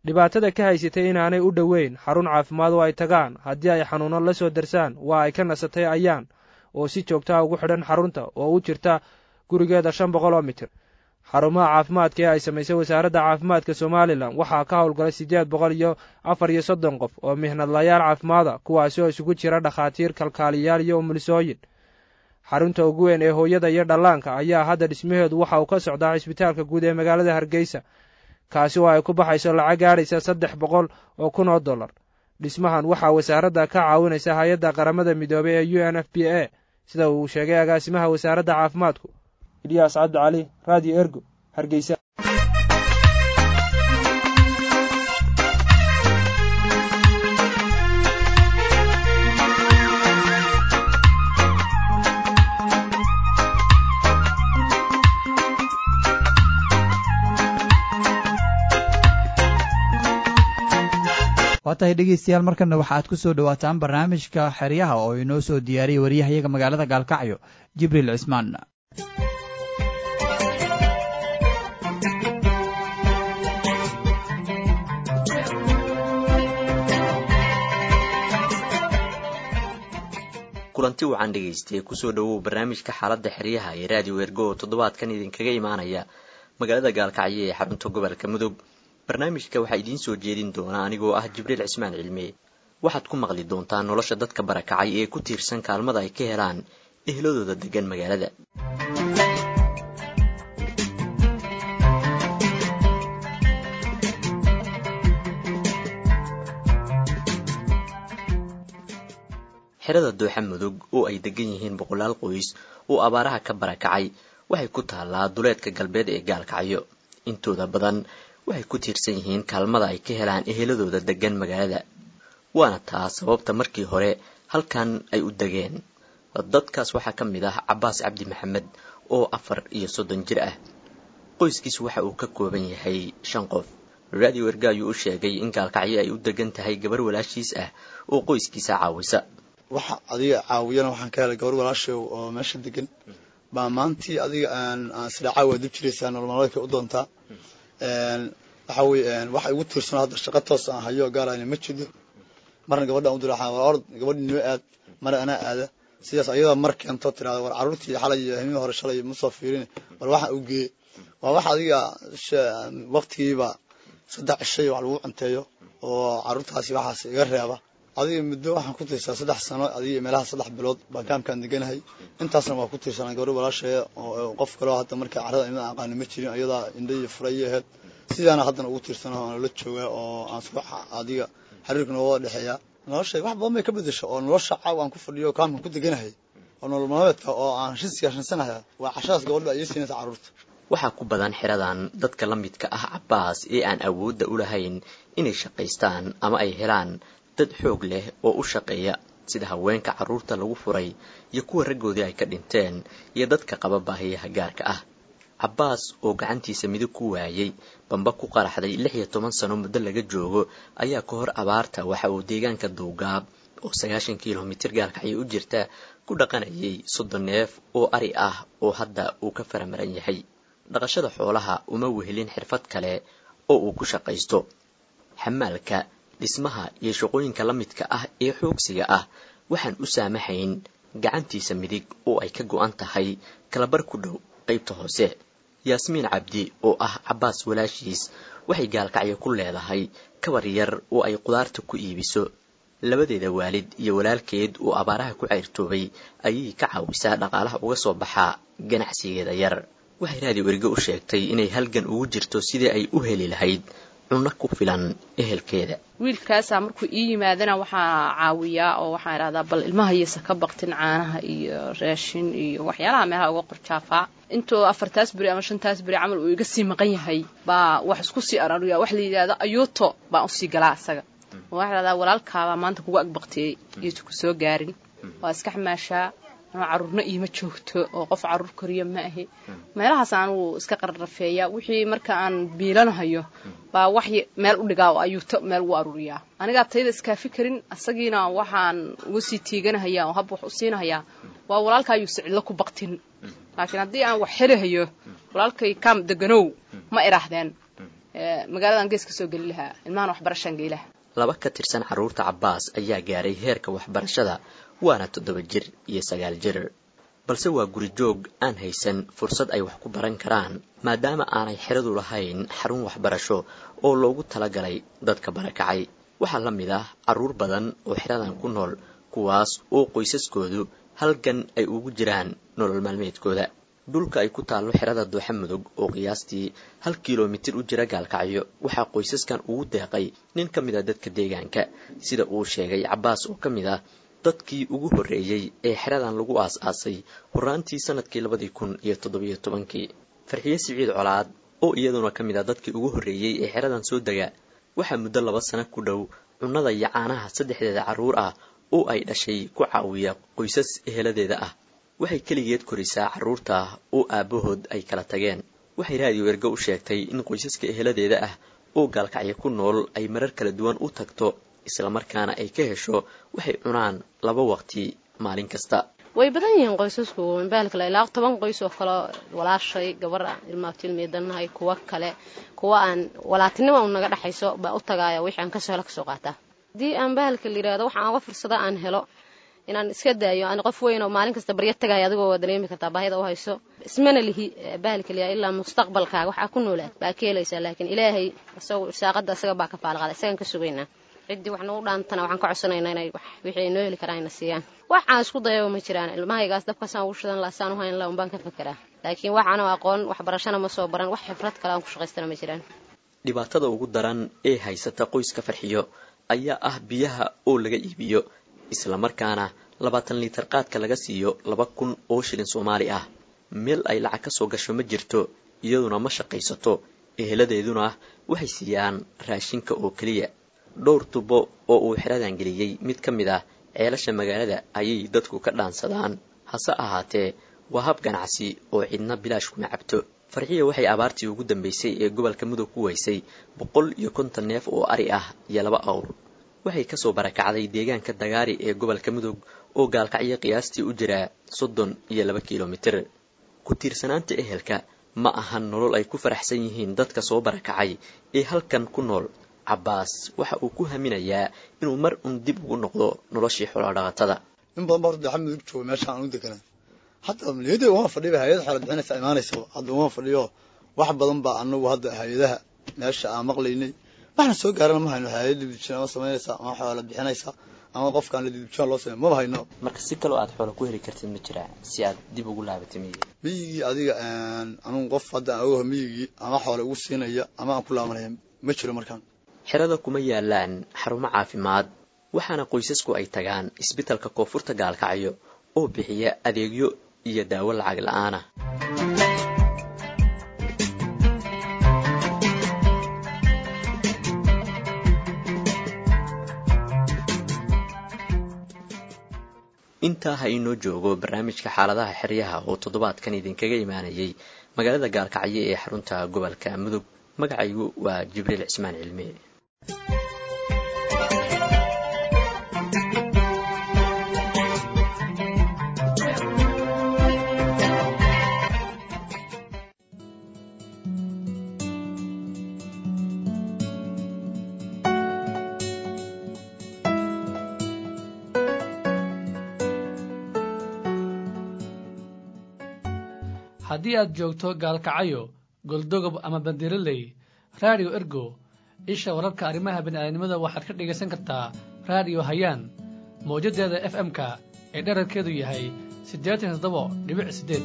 Speaker 4: dhibaatada ka haysatay inaanay u dhoweyn xarun caafimaad oo ay tagaan haddii ay xanuuno la soo darsaan waa ay ka nasatay ayaan oo si joogtaa ugu xidhan xarunta oo u jirta gurigeeda shan boqol oo mitir xarumaha caafimaadka ee ay samaysay wasaaradda caafimaadka somalilan waxaa ka howlgalay siddeed boqol iyo afar iyo soddon qof oo mihnadlayaal caafimaada kuwaasi oo isugu jira dhakhaatiir kalkaaliyaal iyo umulisooyin xarunta ugu weyn ee hooyada iyo dhallaanka ayaa hadda dhismaheedu waxa uu ka socdaa cisbitaalka guud ee magaalada hargeysa kaasi oo ay ku baxayso lacag gaadhaysa saddex boqol oo kun oo dollar dhismahan waxaa wasaaradda ka caawinaysa hay-adda qaramada midoobay ee u n f b a sida uu sheegay agaasimaha wasaaradda caafimaadku ilyaas cabdi cali radio ergo hargeysa
Speaker 2: waa tahay dhegeystayaal markana waxaad ku soo dhowaataan barnaamijka xeryaha oo inoo soo diyaariyey waryahayaga magaalada gaalkacyo jibriil cismaan
Speaker 3: kulanti wacan dhegaystay kusoo dhowow barnaamijka xaaladda xeryaha ee raadiyo ergo oo toddobaadkan idinkaga imaanaya magaalada gaalkacyo ee xarunta gobolka mudug barnaamijka waxaa idiin soo jeedin doona anigoo ah jibriil cismaan cilme waxaad ku maqli doontaa nolosha dadka barakacay ee ku tiirsan kaalmada ay ka helaan ehladooda degan magaalada xerada dooxa mudug oo ay degan yihiin boqolaal qoys oo abaaraha ka barakacay waxay ku taallaa duleedka galbeed ee gaalkacyo intooda badan waxay ku tiirsan yihiin kaalmada ay ka helaan eheladooda degan magaalada waana taa sababta markii hore halkan ay u degeen dadkaas waxaa ka mid ah cabbaas cabdi maxamed oo afar iyo soddon jir ah qoyskiis waxa uu ka kooban yahay shan qof radio erga ayuu u sheegay in gaalkacyo ay u degan tahay gabar walaashiis ah oo qoyskiisa caawisa
Speaker 9: waxa adiga caawiyana waxaan ka helay gabar walaashay oo meesha degan baa maantii adiga aan isdhacaa waa dib jiraysaa nololmaalmeedka u doontaa waxa weye waxa igu tiirsan hadda shaqo toos aan hayo gaarayna ma jido marna gabadhaan u diraxaa war ord gabadhi noo aad marna anaa aada sidaas ayada mar keento tirahda war carruurtii xalay iyo himii hore shalay ma soo fiirin war waxa u geeye waa wax adiga waqtigiiba saddex cishay wax lagu cunteeyo oo carruurtaasi waxaas iga reeba adiga muddo waxaan ku tiirsaa saddex sano adiga meelaha saddex bilood baan kaamkaan deganahay intaasna waa ku tiirsanaa gabadhi walaashaya oo qof kaleo hadda marka carrada imada aqaani ma jirin ayadaa indha iyo furaya aheyd sidaana haddana ugu tiirsana aan la joogaa oo aan isku adiga xiriirka nooga dhexeeya nolosha wax badan bay ka bedesha oo nolosha caaw aan ku fadhiyo kaamkan ku deganahay oo nolol maalmeedka oo aan shinsiga shinsanaya waa cashadaas gabadha baa ii siinaysa carruurta
Speaker 3: waxaa ku badan xeradan dadka la midka ah cabbaas ee aan awoodda u lahayn inay shaqaystaan ama ay helaan dad xoog leh oo u shaqeeya sida haweenka carruurta lagu furay iyo kuwa raggoodii ay ka dhinteen iyo dadka qaba baahiyaha gaarka ah cabbaas oo gacantiisa midig ku waayey bamba ku qaraxday lix iyo toban sano muddo laga joogo ayaa ka hor abaarta waxa uu deegaanka duugaab oo sagaashan kilomitir gaalkacyo u jirta ku dhaqanayay soddon neef oo ari ah oo hadda uu ka faramaran yahay dhaqashada xoolaha uma wehelin xirfad kale oo uu ku shaqaysto xamaalka dhismaha iyo shaqooyinka la midka ah ee xoogsiga ah waxaan u saamahayn gacantiisa midig oo ay ka go-an tahay kalabar ku dhow qaybta hoose yaasmiin cabdi oo ah cabbaas walaashiis waxay gaalkacyo ku leedahay kabar yar oo ay qudaarta ku iibiso labadeeda waalid iyo walaalkeed oo abaaraha ku cayrtoobay ayay ka caawisaa dhaqaalaha uga soo baxaa ganacsigeeda yar waxay raadi weriga u sheegtay inay halgan ugu jirto sidii ay u heli lahayd cunno ku filan ehelkeeda
Speaker 10: wiilkaasaa markuu ii yimaadana waxaa caawiyaa oo waxaan idhahdaa bal ilmaha yasa ka baqtin caanaha iyo raashin iyo waxyaalaha meelaha uga qorjaafaa intuu afartaas beri ama shantaas beri camal uu iga sii maqan yahay baa wax isku sii arariya wax la yidhahdo ayuuto baan usii galaa isaga waxaa idhahdaa walaalkaabaa maanta kugu agbaqtiyey iyotu ku soo gaarin waa iska xamaashaa anoo carruurna iima joogto oo qof carruur koriya ma ahi meelahaas anugu iska qarrafeeya wixii marka aan biilanahayo baa wax meel u dhigaa oo ayuuto meel ugu aruuriyaa anigaa tayda iskaafi karin asagiina waxaan uga sii tiiganahayaa oo hab wax u siinahayaa waa walaalka ayuu sicilo ku baktin laakiin haddii aan wax helahayo walaalkay kaam deganow ma idhaahdeen magaaladan gees ka soo geli lahaa ilmahan waxbarashaan gey lahaa
Speaker 3: laba ka tirsan carruurta cabbaas ayaa gaaray heerka waxbarashada waana toddoba jir iyo sagaal jir balse waa guri joog aan haysan fursad ay wax ku baran karaan maadaama aanay xeradu lahayn xarun waxbarasho oo loogu talagalay dadka barakacay waxaa la mid ah carruur badan oo xeradan ku nool kuwaas oo qoysaskoodu halgan ay ugu jiraan nolol maalmeedkooda dhulka ay ku taallo xerada dooxa mudug oo qiyaastii hal kilomitir u jira gaalkacyo waxaa qoysaskan ugu deeqay nin ka mid a dadka deegaanka sida uu sheegay cabbaas oo ka mid ah dadkii ugu horreeyey ee xeradan lagu aas-aasay horaantii sanadkii labadii kun iyo toddobiyo tobankii farxiye siciid colaad oo iyaduna ka mid ah dadkii ugu horreeyey ee xeradan soo dega waxaa muddo laba sano ku dhow cunnada iyo caanaha saddexdeeda carruur ah oo ay dhashay ku caawiya qoysas eheladeeda ah waxay keligeed korisaa carruurta oo aabbahood ay kala tageen waxay raadiyo ergo u sheegtay in qoysaska eheladeeda ah oo gaalkacyo ku nool ay marar kala duwan u tagto islamarkaana ay ka hesho waxay cunaan laba waqti maalin kasta
Speaker 10: way badan yihiin qoysasku mbaalkale ilaa toban qoys oo kale walaashay gabar ilmaabtilmeedanahay kuwa kale kuwa aan walaatinima naga dhexayso baa u tagaaya wixii aan kasoo hela kasoo qaataa haddii aan bahalka la yidhahdo waxaan oga fursada aan helo inaan iska daayo aan qof weyn oo maalin kasta baryo tagaaya adigoo waa dareemi kartaa baahida u hayso ismana lihi bahalka liyaa ilaa mustaqbalkaaga waxaa ku noolaad baa ka helaysaa laakiin ilaahay isagoo irsaaqada isaga baa ka faalqaada isagaan ka sugaynaa ciddii wax nagu dhaantana waxaan ka codsanaynaa inay wixii ay noo heli karaan ina siiyaan waxaan isku dayaba ma jiraan ilmahaygaas dabkaasaan ugu shidan laha saan u hayn laha unbaan ka fekeraa laakiin waxaanu aqoon waxbarashana ma soo baran wax xifrad kale aan ku shaqaystana ma jiraan
Speaker 3: dhibaatada ugu daran ee haysata qoyska farxiyo ayaa ah biyaha oo laga iibiyo islamarkaana labaatan liitar qaadka laga siiyo laba kun oo shilin soomaali ah meel ay lacag ka soo gasho ma jirto iyaduna ma shaqaysato eheladeeduna waxay siiyaan raashinka oo keliya dhowr tubo oo uu xeradan geliyey mid ka mid ah ceelasha magaalada ayay dadku ka dhaansadaan hase ahaatee waa hab ganacsi oo cidna bilaash kuma cabto farxiya waxay abaartii ugu dambaysay ee gobolka mudug ku weysay boqol iyo konton neef oo ari ah iyo laba awr waxay kasoo barakacday deegaanka dagaari ee gobolka mudug oo gaalkacyo qiyaastii u jiraa soddon iyo laba kilomitir ku tiirsanaanta ehelka ma ahan nolol ay ku faraxsan yihiin dadka soo barakacay ee halkan ku nool cabbaas waxa uu ku haminayaa inuu mar un dib ugu noqdo noloshii xoolodhaqatada
Speaker 9: in badan baa horta dooxa mudug jooga meeshaan aan u deganaa hadda niyadda uma fadhiba hay-ad xoolo bixinaysa imaanaysa hadda uma fadhiyo wax badan baa anagu hadda hay-adaha meesha aan maqlaynay waxna soo gaarana ma hayno hay-ad dibdibjin ama samaynaysa ama xoola bixinaysa ama qofkaan la dibdibjin loo samey maba hayno
Speaker 3: marka si kaloo aad xoola ku heli kartid ma jiraa si aad dib ugu laabatay miyiga
Speaker 9: miyigii adiga anugu qof hadda aan ogaha miyigii ama xoola ugu siinaya ama aan ku laabanaya ma jiro markaan
Speaker 3: xerada kuma yaalaan xarumo caafimaad waxaana qoysasku ay tagaan isbitalka koonfurta gaalkacyo oo bixiya adeegyo iyo daawo lacag la-aan ah intaa ha inoo joogo barnaamijka xaaladaha xeryaha oo toddobaadkan idinkaga imaanayay magaalada gaalkacyo ee xarunta gobolka mudug magacaygu waa jibriil cismaan cilmi
Speaker 8: haddii aad joogto gaalkacyo goldogob ama bandiraley raadiyo ergo isha wararka arrimaha bini'aadanimada waxaad ka dhegaysan kartaa raadiyo hayaan mawjaddeeda f m-ka ee dherarkeedu yahay siddeetan toddoba dhibic siddeed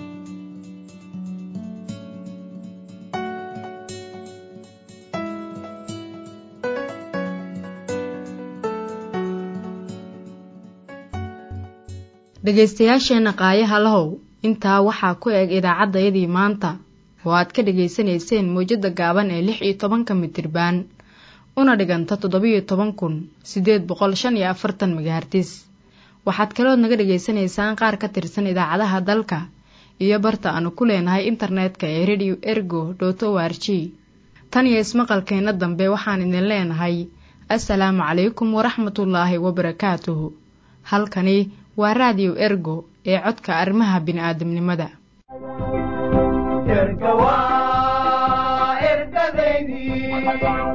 Speaker 1: dhegaystayaasheenna qaayaha lahow intaa waxaa ku eg idaacaddayadii maanta oo aad ka dhegaysanayseen mawjadda gaaban ee lix iyo tobanka mitirbaan una dhiganta toddobiyo toban kun siddeed boqol shan iyo afartan megahartis waxaad kalood naga dhegaysanaysaan qaar ka tirsan idaacadaha dalka iyo barta aanu ku leenahay internetka ee radio ergo dot o r g tan iyo ismaqalkeenna dambe waxaan idin leenahay assalaamu calaykum waraxmatullaahi wabarakaatuhu halkani waa raadiyo ergo ee codka arrimaha bini'aadamnimada
Speaker 5: erga waa ergadaydii Thank you.